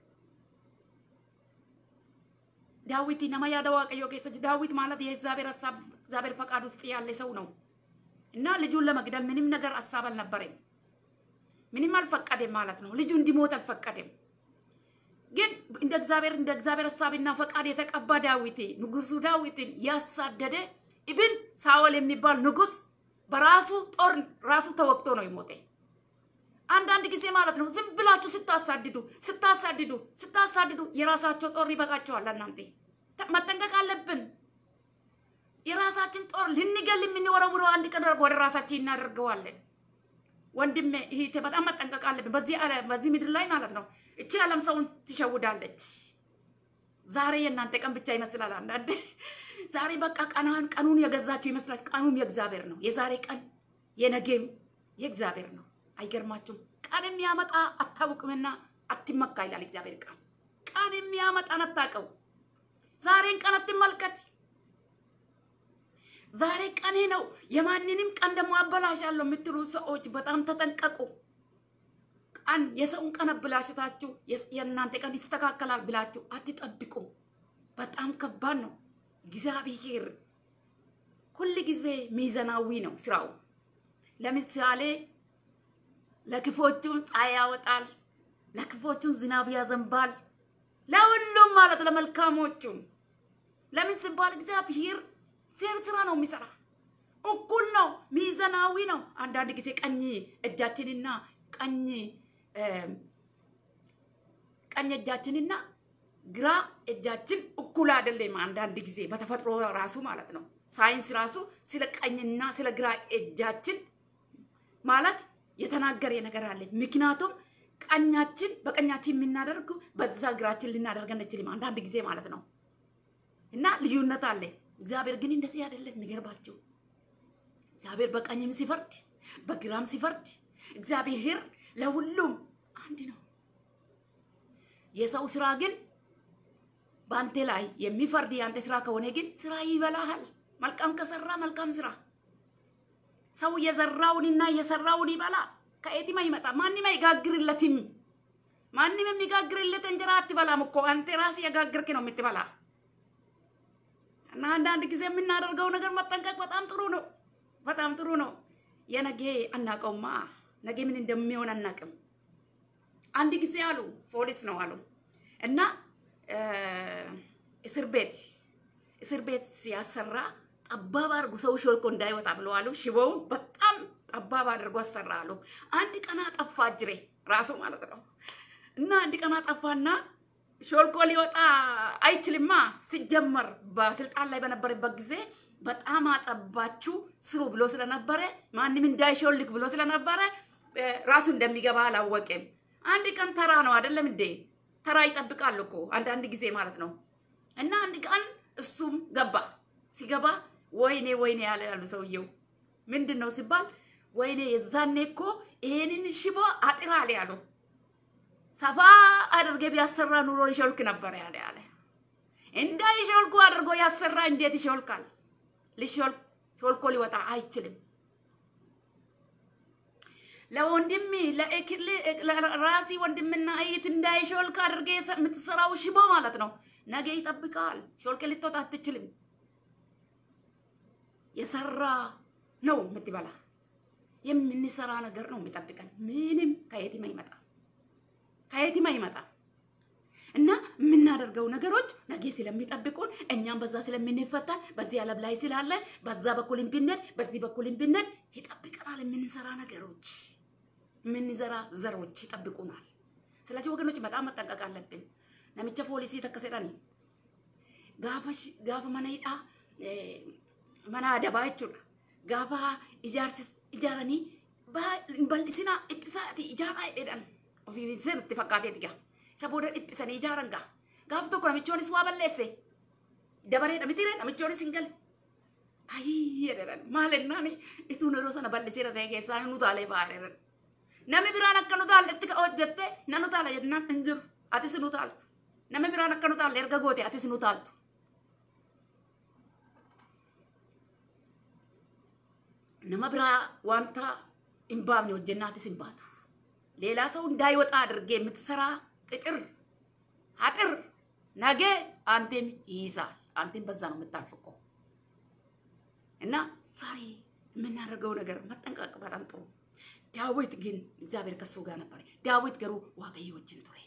ዳዊት nama yaada waaqayyoo keessa jiru ዳዊት ማለት የእግዚአብሔር ሀሳብ እግዚአብሔር ፈቃድ ውስጥ ያለ ሰው ነው እና ልጁን ለመግደል ምንም ነገር ሀሳብ አልነበረም። ምንም አልፈቀደም ማለት ነው። ልጁ እንዲሞት አልፈቀደም። ግን እንደ እግዚአብሔር እንደ እግዚአብሔር ሀሳብና ፈቃድ የተቀባ ዳዊት ንጉሱ ዳዊትን ያሳደደ ኢብን ሳኦል የሚባል ንጉስ በራሱ ጦር ራሱ ተወቅቶ ነው የሞተ። አንዳንድ ጊዜ ማለት ነው ዝም ብላችሁ ስታሳድዱ ስታሳድዱ ስታሳድዱ የራሳቸው ጦር ይበቃቸዋል። እናንተ መጠንቀቅ አለብን። የራሳችን ጦር ልንገል የምንወረውረው አንድ ቀን ወደ ራሳችን እናደርገዋለን። ወንድሜ ይሄ በጣም መጠንቀቅ አለብን። በዚህ በዚህ ምድር ላይ ማለት ነው እቺ ዓለም ሰውን ትሸውዳለች። ዛሬ የእናንተ ቀን ብቻ ይመስላል። አንዳንድ ዛሬ በቃ ቀናን ቀኑን የገዛችሁ ይመስላል። ቀኑም የእግዚአብሔር ነው። የዛሬ ቀን የነገም የእግዚአብሔር ነው። አይገርማችሁም? ቀን የሚያመጣ አታውቅምና አትመካ ይላል እግዚአብሔር ቃል። ቀን የሚያመጣን አታውቀው። ዛሬን ቀን አትመልከት። ዛሬ ቀኔ ነው፣ የማንንም ቀን ደግሞ አበላሻለሁ የምትሉ ሰዎች በጣም ተጠንቀቁ። ቀን የሰውን ቀን አበላሽታችሁ የእናንተ ቀን ይስተካከላል ብላችሁ አትጠብቁ። በጣም ከባድ ነው። እግዚአብሔር ሁል ጊዜ ሚዛናዊ ነው ስራው። ለምሳሌ ለክፎቹም ፀሐይ ያወጣል፣ ለክፎቹም ዝናብ ያዘንባል፣ ለሁሉም ማለት ለመልካሞቹም። ለምን ሲባል እግዚአብሔር ፌር ስራ ነው የሚሰራ። እኩል ነው፣ ሚዛናዊ ነው። አንዳንድ ጊዜ ቀኝ እጃችንና ቀኝ ቀኝ እጃችንና ግራ እጃችን እኩል አይደለም። አንዳንድ ጊዜ በተፈጥሮ ራሱ ማለት ነው። ሳይንስ ራሱ ስለ ቀኝና ስለ ግራ እጃችን ማለት የተናገረ ነገር አለ። ምክንያቱም ቀኛችን በቀኛችን የምናደርግ በዛ እግራችን ልናደርግ አንችልም፣ አንዳንድ ጊዜ ማለት ነው። እና ልዩነት አለ። እግዚአብሔር ግን እንደዚህ አይደለም። የሚገርባችሁ እግዚአብሔር በቀኝም ሲፈርድ በግራም ሲፈርድ እግዚአብሔር ለሁሉም አንድ ነው። የሰው ስራ ግን በአንተ ላይ የሚፈርድ የአንተ ስራ ከሆነ ግን ስራ ይበላሃል። መልካም ከሰራ መልካም ስራ ሰው የዘራውንና የሰራውን ይበላ። ከየትም አይመጣ። ማንም አይጋግርለትም። ማንም የሚጋግርለት እንጀራ አትበላም እኮ አንተ ራስህ የጋግርክ ነው የምትበላ። እና አንዳንድ ጊዜ የምናደርገው ነገር መጠንቀቅ በጣም ጥሩ ነው። በጣም ጥሩ ነው። የነገ አናውቀውማ። ነገ ምን እንደሚሆን አናውቅም። አንድ ጊዜ አሉ ፖሊስ ነው አሉ እና እስር ቤት እስር ቤት ሲያሰራ ጠባብ አድርጎ ሰው ሾልኮ እንዳይወጣ ብለው አሉ። ሽቦውን በጣም ጠባብ አድርጎ አሰራ አሉ። አንድ ቀን አጠፋ እጅሬ ራሱ ማለት ነው እና አንድ ቀን አጠፋና ሾልኮ ሊወጣ አይችልማ። ሲጀመር በስልጣን ላይ በነበረበት ጊዜ በጣም አጠባችሁ ስሩ ብሎ ስለነበረ ማንም እንዳይሾልክ ብሎ ስለነበረ ራሱ እንደሚገባ አላወቅም። አንድ ቀን ተራ ነው አይደለም እንዴ? ተራ ይጠብቃሉ እኮ አንዳንድ ጊዜ ማለት ነው። እና አንድ ቀን እሱም ገባ። ሲገባ ወይኔ ወይኔ ያለ ያሉ ሰውየው ምንድን ነው ሲባል ወይኔ የዛኔ እኮ ይሄንን ሽቦ አጥራ አለ ያሉ ሰፋ አድርጌ ቢያሰራ ኑሮ ይሾልክ ነበር ያለ ያለ እንዳይሾልኩ አድርጎ ያሰራ እንዴት ይሾልካል? ሊሾልክ ሾልኮ ሊወጣ አይችልም። ለወንድም ለእክል ራሲ ወንድምና እህት እንዳይሾልክ አድርጌ የምትሰራው ሽቦ ማለት ነው። ነገ ይጠብቃል። ሾልክ ልትወጣ አትችልም። የሰራ ነው የምትበላ። የምንሰራ ነገር ነው የሚጠብቀን። ምንም ከየትም አይመጣ ከየትም አይመጣ እና የምናደርገው ነገሮች ነገ ስለሚጠብቁን እኛም በዛ ስለምንፈታ በዚህ ዓለም ላይ ስላለ በዛ በኩልም ብንሄድ በዚህ በኩልም ብንሄድ ይጠብቀናል። የምንሰራ ነገሮች የምንዘራ ዘሮች ይጠብቁናል። ስለዚህ ወገኖች በጣም መጠንቀቅ አለብን። ነሚቸ ፖሊሲ ተከሰዳኒ ጋፈ መነይዳ መና አደባ jechuudha gaafa ijaarsi ijaaranii bal'isina dhiphisaati ijaaraa jedhan ofii sirriitti fakkaateeti gaa isa booda dhiphisanii ijaaran gaa gaafa tokko namichoonis waa balleesse dabareedha mitiire namichoonis hin gale ayii jedhan maal ennaani ituun yeroo sana bal'iseera ta'e keessaa nu taalee baay'eedhan namni biraan akka nu taalle itti hojjette na nu taala jennaan hin jiru atis nu taaltu namni biraan akka nu taalle erga goote atis nu taaltu nama biraa wanta hin baafne hojjennaatis hin baatu. ሌላ ሰው እንዳይወጣ አድርጌ የምትሰራ ቅጥር አጥር ነገ አንቴን ይይዛል። አንቴን በዛ ነው የምታልፍ እኮ እና ዛሬ የምናደርገው ነገር መጠንቀቅ በጣም ጥሩ። ዳዊት ግን እግዚአብሔር ከሱ ጋር ነበር። ዳዊት ገሩ ዋቀዮ ወጅን ቱሬ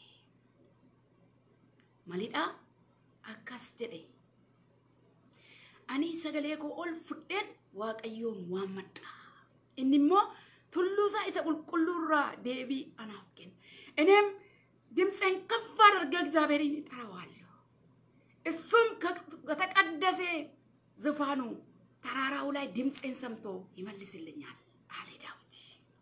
ማሊዳ አካስ ጀዴ አኒ ሰገሌ ኮ ኦል ፉዴን waaqayyoon waammadha. Inni immoo tulluusaa isa qulqulluurraa deebii anaaf kenna. እኔም ድምፄን ከፍ አድርጌ እግዚአብሔርን እጠራዋለሁ። እሱም ከተቀደሰ ዙፋኑ ተራራው ላይ ድምፄን ሰምቶ ይመልስልኛል አለ ዳዊት።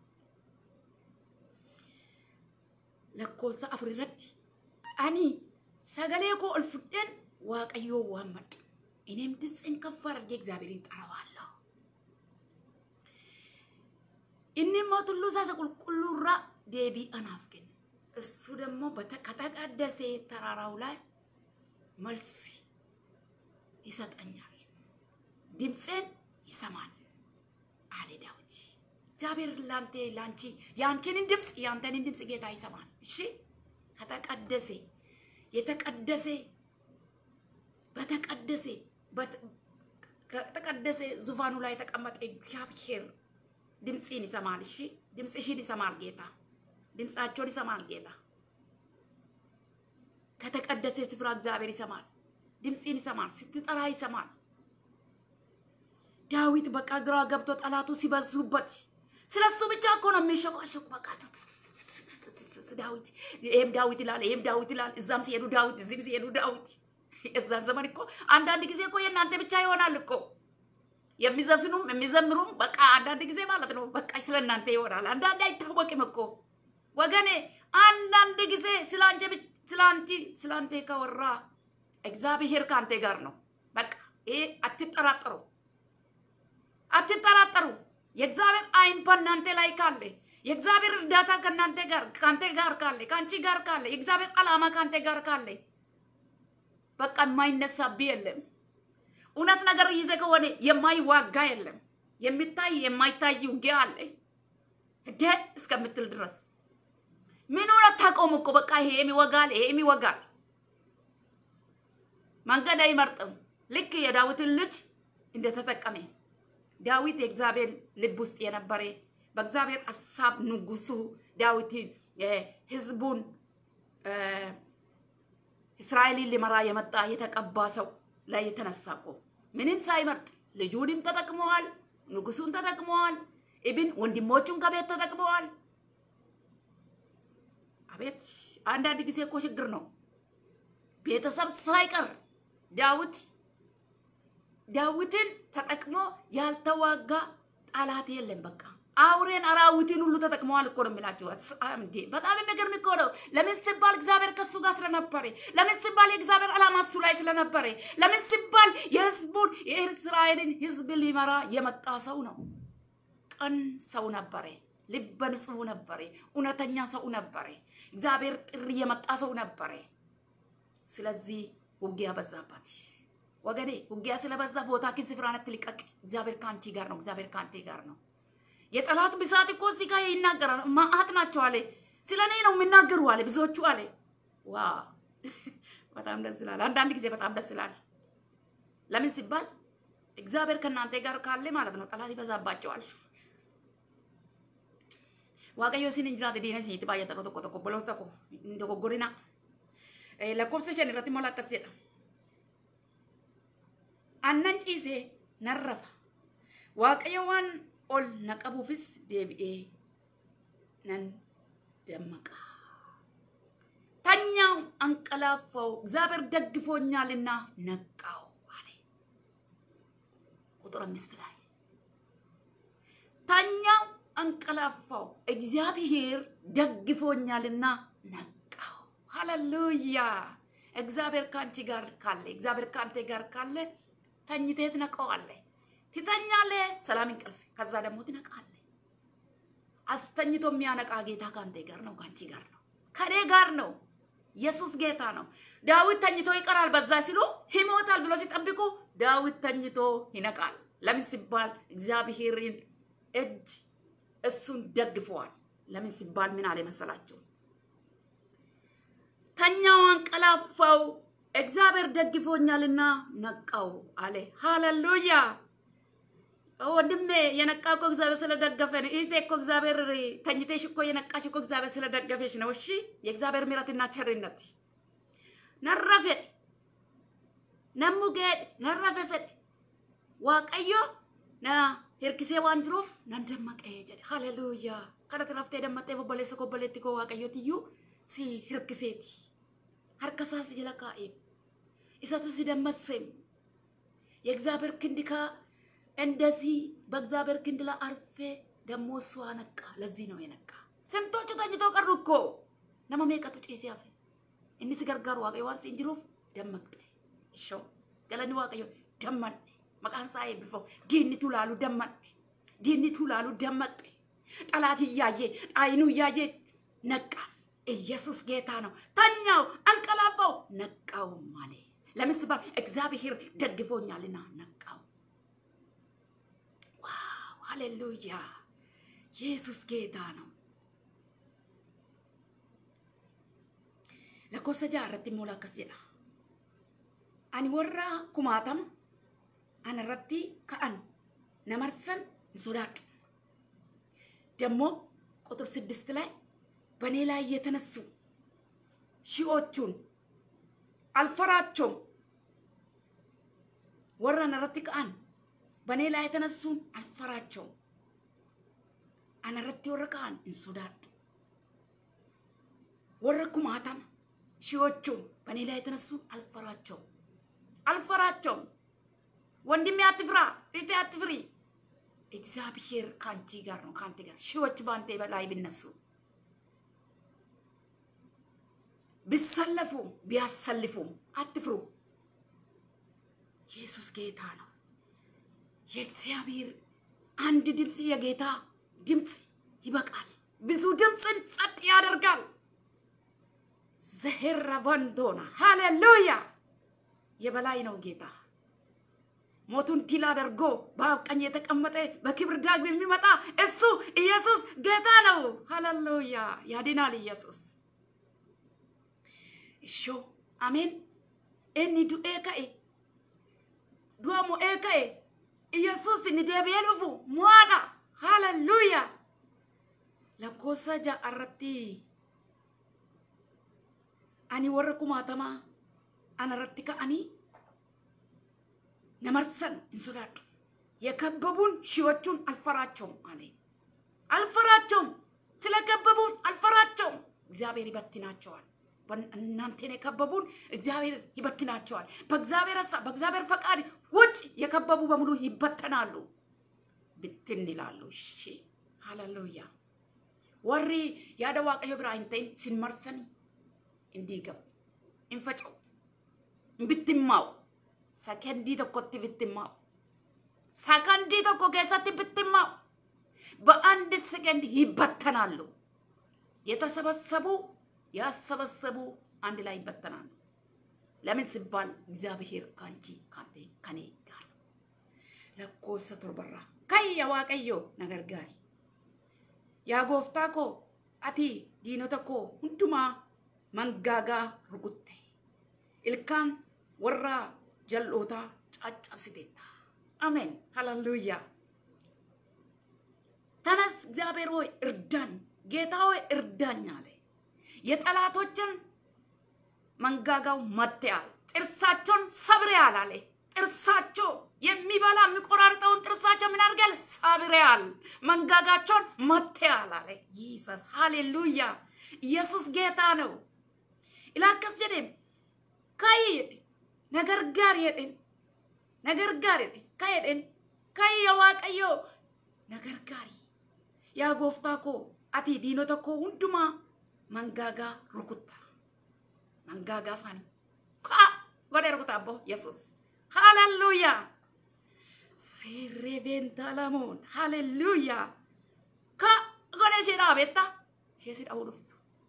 lakkoofsa afur irratti ani sagalee koo ol fudheen waaqayyoo waammadha. እኔም ድምፄን ከፍ አድርጌ እግዚአብሔርን እጠራዋለሁ። እኒሞ ቱሉ ሳሰ ቁልቁሉራ ዴቢ አናፍ ግን እሱ ደግሞ ከተቀደሰ ተራራው ላይ መልስ ይሰጠኛል፣ ድምፄን ይሰማል አለ ዳዊት። እግዚአብሔር ላንተ ላንቺ የአንቺንን ድምፅ የአንተንን ድምፅ ጌታ ይሰማል። እሺ ከተቀደሰ የተቀደሰ በተቀደሰ ከተቀደሰ ዙፋኑ ላይ የተቀመጠ እግዚአብሔር ድምፅን ይሰማል። እሺ ድምፅሽን ይሰማል ጌታ፣ ድምፃቸውን ይሰማል ጌታ። ከተቀደሰ ስፍራ እግዚአብሔር ይሰማል፣ ድምፅን ይሰማል፣ ስትጠራ ይሰማል። ዳዊት በቃ ግራ ገብቶ ጠላቱ ሲበዙበት ስለሱ ብቻ እኮ ነው የሚሸቋሸቁ። በቃ ዳዊት ይሄም ዳዊት ይላል፣ ይሄም ዳዊት ይላል። እዛም ሲሄዱ ዳዊት፣ እዚህም ሲሄዱ ዳዊት። የዛን ዘመን እኮ አንዳንድ ጊዜ እኮ የእናንተ ብቻ ይሆናል እኮ የሚዘፍኑም የሚዘምሩም በቃ አንዳንድ ጊዜ ማለት ነው በቃ ስለ እናንተ ይሆናል። አንዳንድ አይታወቅም እኮ ወገኔ። አንዳንድ ጊዜ ስላንቺ ስላንቲ ስላንቴ ከወራ እግዚአብሔር ከአንተ ጋር ነው። በቃ ይሄ አትጠራጠሩ፣ አትጠራጠሩ። የእግዚአብሔር አይን በእናንተ ላይ ካለ የእግዚአብሔር እርዳታ ከእናንተ ጋር ከአንተ ጋር ካለ ከአንቺ ጋር ካለ የእግዚአብሔር ዓላማ ከአንተ ጋር ካለ በቃ የማይነሳብህ የለም። እውነት ነገር ይዘ ከሆነ የማይዋጋ የለም። የሚታይ የማይታይ ውጊያ አለ ደ እስከምትል ድረስ ምን ሆነ ታቆም እኮ በቃ ይሄም ይወጋል፣ ይሄም ይወጋል። መንገድ አይመርጥም። ልክ የዳዊትን ልጅ እንደተጠቀመ ዳዊት የእግዚአብሔር ልብ ውስጥ የነበረ በእግዚአብሔር ሀሳብ ንጉሱ ዳዊትን ህዝቡን እስራኤልን ሊመራ የመጣ የተቀባ ሰው ላይ የተነሳ እኮ ምንም ሳይመርጥ ልጁንም ተጠቅመዋል፣ ንጉሱን ተጠቅመዋል፣ ኢብን ወንድሞቹን ከቤት ተጠቅመዋል። አቤት አንዳንድ ጊዜ እኮ ችግር ነው። ቤተሰብ ሳይቀር ዳዊት ዳዊትን ተጠቅሞ ያልተዋጋ ጠላት የለም። በቃ አውሬን አራዊትን ሁሉ ተጠቅመዋል እኮ ነው የሚላቸው። እንዴ በጣም የሚገርም እኮ ነው። ለምን ሲባል እግዚአብሔር ከሱ ጋር ስለነበረ፣ ለምን ሲባል የእግዚአብሔር ዓላማ እሱ ላይ ስለነበረ፣ ለምን ሲባል የህዝቡን የእስራኤልን ህዝብ ሊመራ የመጣ ሰው ነው። ቀን ሰው ነበረ። ልበ ንጹሕ ነበረ። እውነተኛ ሰው ነበረ። እግዚአብሔር ጥሪ የመጣ ሰው ነበረ። ስለዚህ ውጊያ በዛባት። ወገኔ ውጊያ ስለበዛ ቦታ ግን ስፍራን አትልቀቅ። እግዚአብሔር ከአንቺ ጋር ነው። እግዚአብሔር ከአንቴ ጋር ነው። የጠላት ብዛት እኮ እዚህ ጋር ይናገራል። ማአት ናቸው አለ። ስለ እኔ ነው የሚናገሩ አለ ብዙዎቹ አለ። ዋ በጣም ደስ ይላል። አንዳንድ ጊዜ በጣም ደስ ይላል። ለምን ሲባል እግዚአብሔር ከእናንተ ጋር ካለ ማለት ነው ጠላት ይበዛባቸዋል። waaqayyo isin hin jiraate diina isinitti baay'ata tokko tokko obboloota tokko hin dogoggorina lakkoofsa shan irratti mola akkas jedha annan ciisee nan rafa waaqayyo waan ol na qabuufis deebi'ee nan dammaqa ተኛው አንቀላፋው እግዚአብሔር ደግፎኛልና ነቃው አለ ቁጥር አምስት ላይ ተኛው አንቀላፋው እግዚአብሔር ደግፎኛልና ነቃው። ሃሌሉያ! እግዚአብሔር ከአንቺ ጋር ካለ እግዚአብሔር ከአንተ ጋር ካለ ተኝተህ ትነቃዋለህ፣ ትተኛለህ፣ ሰላም እንቅልፍ፣ ከዛ ደግሞ ትነቃለህ። አስተኝቶ የሚያነቃ ጌታ ከአንተ ጋር ነው፣ ከአንቺ ጋር ነው፣ ከኔ ጋር ነው። ኢየሱስ ጌታ ነው። ዳዊት ተኝቶ ይቀራል በዛ ሲሉ ይሞታል ብሎ ሲጠብቁ ዳዊት ተኝቶ ይነቃል። ለምን ሲባል እግዚአብሔርን እጅ እሱን ደግፈዋል። ለምን ሲባል ምን አለ መሰላችሁ? ተኛው አንቀላፋው፣ እግዚአብሔር ደግፎኛልና ነቃው አለ። ሃሌሉያ! ወንድሜ የነቃ እኮ እግዚአብሔር ስለደገፈ ነው። እህቴ እኮ እግዚአብሔር ተኝተሽ እኮ የነቃሽ እኮ እግዚአብሔር ስለደገፈሽ ነው። እሺ፣ የእግዚአብሔር ምሕረትና ቸርነት ነረፈ ነሙ ገድ ነረፈ ሰድ ዋቀዮ ና hirkisee waan jiruuf nan dammaqee jedhe haleluuyaa kadhatti raftee dammaxee bobboleessa kobboleetti koo waaqayyootiyyuu si hirkiseeti harka isaa si jala kaa'ee isatu si dammaseem የእግዚአብሔር ክንድ ካ እንደዚህ በእግዚአብሔር ክንድ ላይ አርፌ ደግሞ እሱ አነቃ። ለዚህ ነው የነቃ። ስንቶቹ ተኝተው ቀሩ እኮ ነመ ሜቀቱ ጭሴ ያፌ እኒ ሲገርጋሩ waaqayyo waan siin jiruuf dammaqxe ishoo galanni waaqayyo dammanne maqaan isaa eebbifamu diinnitu laalu dammadhe diinnitu laalu dammaqe ጠላት እያየ አይኑ እያየ ነቃ። ኢየሱስ ጌታ ነው። ተኛው አንቀላፋው፣ ነቃው ማለ ለምን ሲባል እግዚአብሔር ደግፎኛልና ነቃው። ዋው ሃሌሉያ! ኢየሱስ ጌታ ነው። lakkoofsa jaarratti immoo akkas jedha. Ani warra kumaatama anarratti ka'an namarsan hin sodaadhu። ደግሞ ቁጥር ስድስት ላይ በእኔ ላይ የተነሱ ሺዎቹን አልፈራቸውም። ወረ ነረት ከአን በእኔ ላይ የተነሱን አልፈራቸውም። አነረት ወረ ከአን እንሶዳዱ ወረ ኩማታማ ሺዎቹን በእኔ ላይ የተነሱን አልፈራቸውም አልፈራቸውም። ወንድሜ አትፍራ፣ እህቴ አትፍሪ። እግዚአብሔር ከአንቺ ጋር ነው፣ ከአንተ ጋር ሺዎች በአንተ በላይ ቢነሱ ቢሰለፉም ቢያሰልፉም አትፍሩ። ኢየሱስ ጌታ ነው። የእግዚአብሔር አንድ ድምፅ የጌታ ድምፅ ይበቃል። ብዙ ድምፅን ጸጥ ያደርጋል። ዘሄራ ወንዶና ሃሌሉያ የበላይ ነው ጌታ። ሞቱን ድል አድርጎ በአብ ቀኝ የተቀመጠ በክብር ዳግም የሚመጣ እሱ ኢየሱስ ጌታ ነው። ሃሌሉያ ያድናል ኢየሱስ። እሾ አሜን። ኤኒ ዱኤ ከኤ ዱአሞ ኤ ከኤ ኢየሱስ ni deebi'ee dhufu mo'aadha. Haleluuya. Lakkoofsa ja'a irratti ani warra kumaatamaa ana irratti ka'anii namarsan hin sodaadhu. የከበቡን ሺዎቹን አልፈራቸውም አለ። አልፈራቸውም፣ ስለከበቡን አልፈራቸውም። እግዚአብሔር ይበትናቸዋል። እናንተን የከበቡን እግዚአብሔር ይበትናቸዋል። በእግዚአብሔር ሀሳብ በእግዚአብሔር ፈቃድ ውጭ የከበቡ በሙሉ ይበተናሉ፣ ብትን ይላሉ። እሺ ሃሌሉያ። ወሪ ያደ ዋቀዮ ብራ ሂንተይን ሲንመርሰኒ እንዲገቡ እንፈጨው ብትማው ሰከንዲ tokkotti ብትማው ሰከንዲ tokko keessatti ብትማው በአንድ ሰከንድ ይበተናሉ። የተሰበሰቡ ያሰበሰቡ አንድ ላይ ይበተናሉ። ለምን ሲባል እግዚአብሔር ካንቺ ካንተ ከኔ ጋር ነው። ለኮሰ ቶርበራ ከየ ዋቀዮ ነገር ጋሪ ያ ጎፍታ ኮ አቲ ዲኖተ ኮ ሁንዱማ መንጋጋ ሩኩቴ ilkaan warra jal'ootaa caccabsiteetta አሜን ሃሌሉያ ተነስ እግዚአብሔር ሆይ እርዳን ጌታ ሆይ እርዳኝ አለ የጠላቶችን መንጋጋው መትያል ጥርሳቸውን ሰብሬያል አለ ጥርሳቸው የሚበላ የሚቆራርጠውን ጥርሳቸው ምን አድርጋል ሰብሬያል መንጋጋቸውን መትያል አለ ይሰስ ሃሌሉያ ኢየሱስ ጌታ ነው ኢላከስ ጀዴም ካይ ነገር ጋር የድን ነገር ጋር የድን ካየድን ካይ የዋቀዮ ነገር ጋሪ ያ ጎፍታ ኮ አቲ ዲኖ ተኮ ሁንዱማ መንጋጋ ሩኩታ መንጋጋ ሳኒ ካ ጎደ ሩኩታ አቦ ኢየሱስ ሃሌሉያ ሴሬቤንታ ለሞን ሃሌሉያ ካ ጎደ ሼዳ ቤታ ሼሲ ዳው ዱፍቱ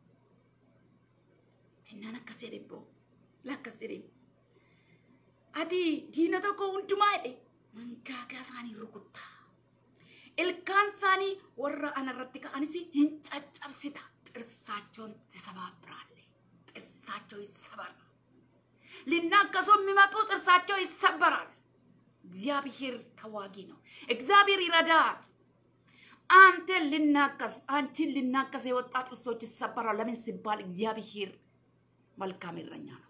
እናን አከስ jedhe boo lakkas jedhe ati diina tokko hundumaa jedhe mangaagaa isaanii rukuttaa ilkaan isaanii warra anarratti ka'anis hin caccabsita ጥርሳቸውን ትሰባብራለህ። ጥርሳቸው ይሰበራል። ሊናከሱ የሚመጡ ጥርሳቸው ይሰበራል። እግዚአብሔር ተዋጊ ነው። እግዚአብሔር ይረዳል። አንተን ልናከስ አንቺን ልናከስ የወጣ ጥርሶች ይሰበራል። ለምን ሲባል እግዚአብሔር መልካም እረኛ ነው።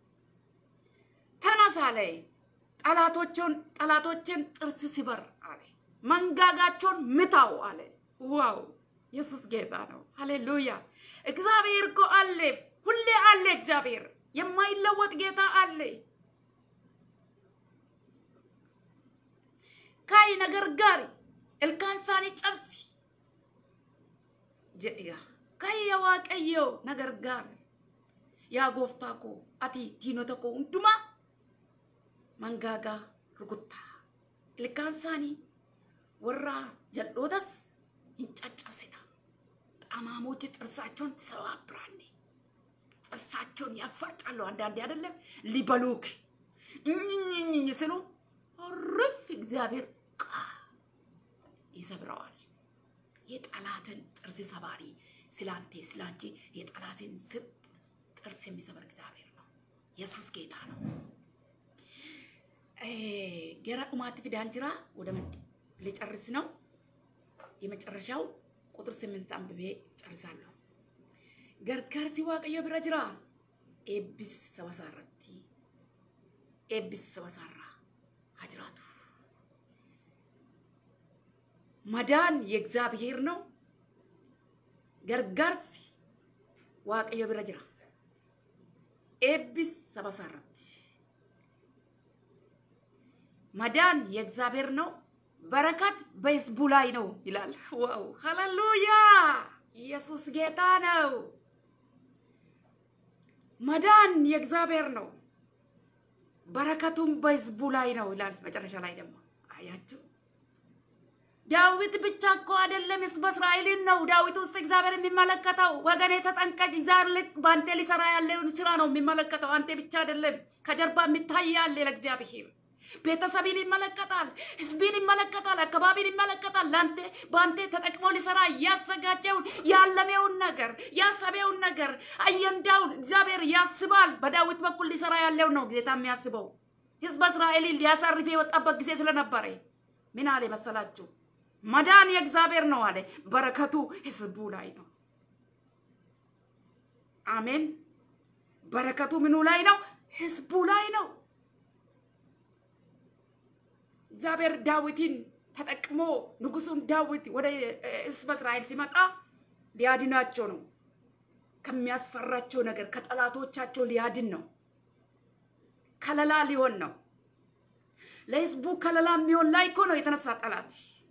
ተነስ አለ። ጠላቶችን ጠላቶችን ጥርስ ሲበር አለ። መንጋጋቸውን ምታው አለ። ዋው ኢየሱስ ጌታ ነው። ሃሌሉያ! እግዚአብሔር እኮ አለ፣ ሁሌ አለ። እግዚአብሔር የማይለወጥ ጌታ አለ። ካይ ነገር ጋሪ ilkaan isaanii cabsi jedhiga kayya waaqayyo na gargaari yaa gooftaa koo ati diinota koo hundumaa mangaagaa rukuttaa ilkaan isaanii warra jal'ootas hin caccabsita ጠማሞች ጥርሳቸውን ትሰባብራለህ። ጥርሳቸውን ያፋጫሉ። አንዳንዴ አይደለም ሊበሉክ እኝኝኝኝ ስሉ ርፍ እግዚአብሔር ቃ ይሰብረዋል። የጠላትን ጥርስ ሰባሪ ስላንቴ ስላንቺ የጠላትን ስጥ ጥርስ የሚሰብር እግዚአብሔር ነው። ኢየሱስ ጌታ ነው። ገራ dhumaatti fidaan jira ወደ ልጨርስ ነው። የመጨረሻው ቁጥር ስምንት አንብቤ ጨርሳለሁ። ገርጋርሲ waaqayyo bira jira ኤቢስ ሰበሳረቲ ኤቢስ ሰበሳራ ሀጅራቱ መዳን የእግዚአብሔር ነው። ገርጋርሲ waaqayዮ bira jira ኤቢስ ሰበሳረቲ መዳን የእግዚአብሔር ነው። በረከት በህዝቡ ላይ ነው ይላል። ዋው ሃሌሉያ! ኢየሱስ ጌታ ነው። መዳን የእግዚአብሔር ነው፣ በረከቱም በህዝቡ ላይ ነው ይላል። መጨረሻ ላይ ደግሞ አያችሁ ዳዊት ብቻ እኮ አይደለም፣ ህዝበ እስራኤልን ነው ዳዊት ውስጥ እግዚአብሔር የሚመለከተው። ወገኔ ተጠንቀቅ፣ እግዚአብሔር በአንተ ሊሰራ ያለውን ስራ ነው የሚመለከተው። አንተ ብቻ አይደለም፣ ከጀርባ የሚታይ ያለ ለእግዚአብሔር ቤተሰብን ይመለከታል፣ ህዝብን ይመለከታል፣ አካባቢን ይመለከታል። ለአንተ በአንተ ተጠቅሞ ሊሰራ ያዘጋጀውን ያለመውን ነገር ያሰበውን ነገር አየንዳውን እግዚአብሔር ያስባል። በዳዊት በኩል ሊሰራ ያለው ነው ጌታ የሚያስበው። ህዝበ እስራኤልን ሊያሳርፍ የወጣበት ጊዜ ስለነበረ ምን አለ መሰላችሁ? መዳን የእግዚአብሔር ነው አለ፣ በረከቱ ህዝቡ ላይ ነው። አሜን። በረከቱ ምኑ ላይ ነው? ህዝቡ ላይ ነው። እግዚአብሔር ዳዊትን ተጠቅሞ ንጉሱን ዳዊት ወደ ህዝበ እስራኤል ሲመጣ ሊያድናቸው ነው። ከሚያስፈራቸው ነገር ከጠላቶቻቸው ሊያድን ነው። ከለላ ሊሆን ነው። ለህዝቡ ከለላ የሚሆን ላይ እኮ ነው የተነሳ ጠላት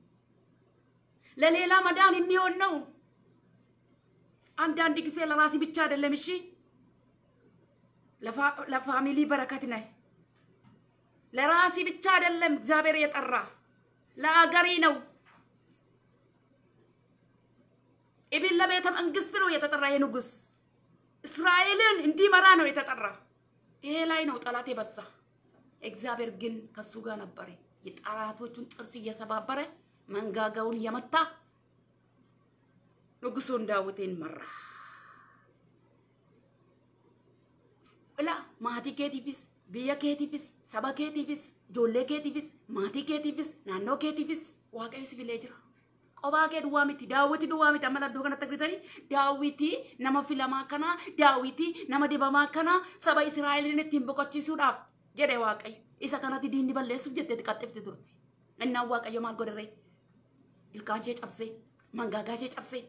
ለሌላ መዳን የሚሆን ነው። አንዳንድ ጊዜ ለራሲ ብቻ አይደለም። እሺ ለፋሚሊ በረከት ነህ። ለራሲ ብቻ አይደለም እግዚአብሔር የጠራ ለአገሪ ነው። ኢብን ለቤተ መንግስት ነው የተጠራ። የንጉስ እስራኤልን እንዲመራ ነው የተጠራ። ይሄ ላይ ነው ጠላት የበዛ። እግዚአብሔር ግን ከሱ ጋር ነበረ። የጠላቶቹን ጥርስ እየሰባበረ መንጋጋውን የመታ ንጉሱን ዳዊትን መራ። ላ ማቲ ኬቲፊስ biyya keetiifis saba keetiifis ijoollee keetiifis maatii keetiifis naannoo keetiifis waaqayyo si filee jira. Qophaa kee duwwaa miti daawwiti duwwaa miti amma iddoo kanatti argitanii daawwiti nama filamaa kanaa daawwiti nama dibamaa kanaa saba Israa'eliin ittiin boqochiisuudhaaf jedhe waaqayyo isa kanatti diinni balleessuuf jetteeti qaxxifti turte. Innaan waaqayyo maal godhe ilkaan ishee cabsee mangaagaa ishee cabsee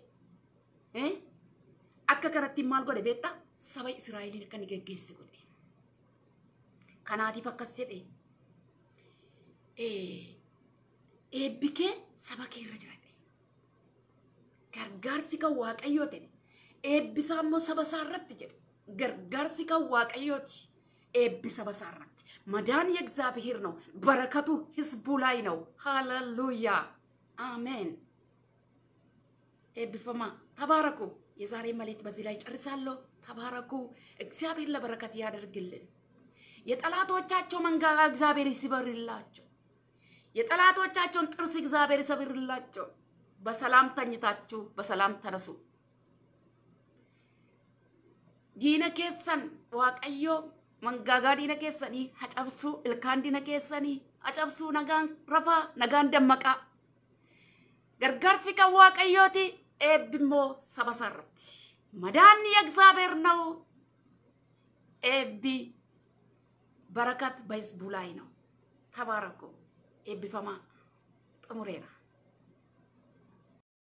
akka kanatti maal godhe beektaa saba Israa'eliin akka inni geggeessu godhe. kanaatiif akkas jedhe eebbi kee saba kee irra jira gargaarsi kan waaqayyoo ta'e eebbisaa immoo saba isaa irratti jedhe gargaarsi kan waaqayyooti eebbi saba isaa irratti መዳን የእግዚአብሔር ነው። በረከቱ ህዝቡ ላይ ነው። ሃሌሉያ አሜን። ኤብፈማ ተባረኩ። የዛሬ መልእክት በዚህ ላይ ጨርሳለሁ። ተባረኩ። እግዚአብሔር ለበረከት ያደርግልን። የጠላቶቻቸው መንጋጋ እግዚአብሔር ይስበርላቸው። የጠላቶቻቸውን ጥርስ እግዚአብሔር ይሰብርላቸው። በሰላም ተኝታችሁ በሰላም ተነሱ። ዲነ ኬሰን ዋቀዮ መንጋጋ ዲነ ኬሰኒ ሀጨብሱ ilkaan ዲነ ኬሰኒ ሀጨብሱ ነጋን ረፋ ነጋን ደመቃ gargaarsi kan waaqayyooti eebbimmoo saba isaarratti madaanni የእግዚአብሔር ነው ኤቢ በረከት በህዝቡ ላይ ነው። ተባረኩ። ኤቢፈማ ጥሙሬራ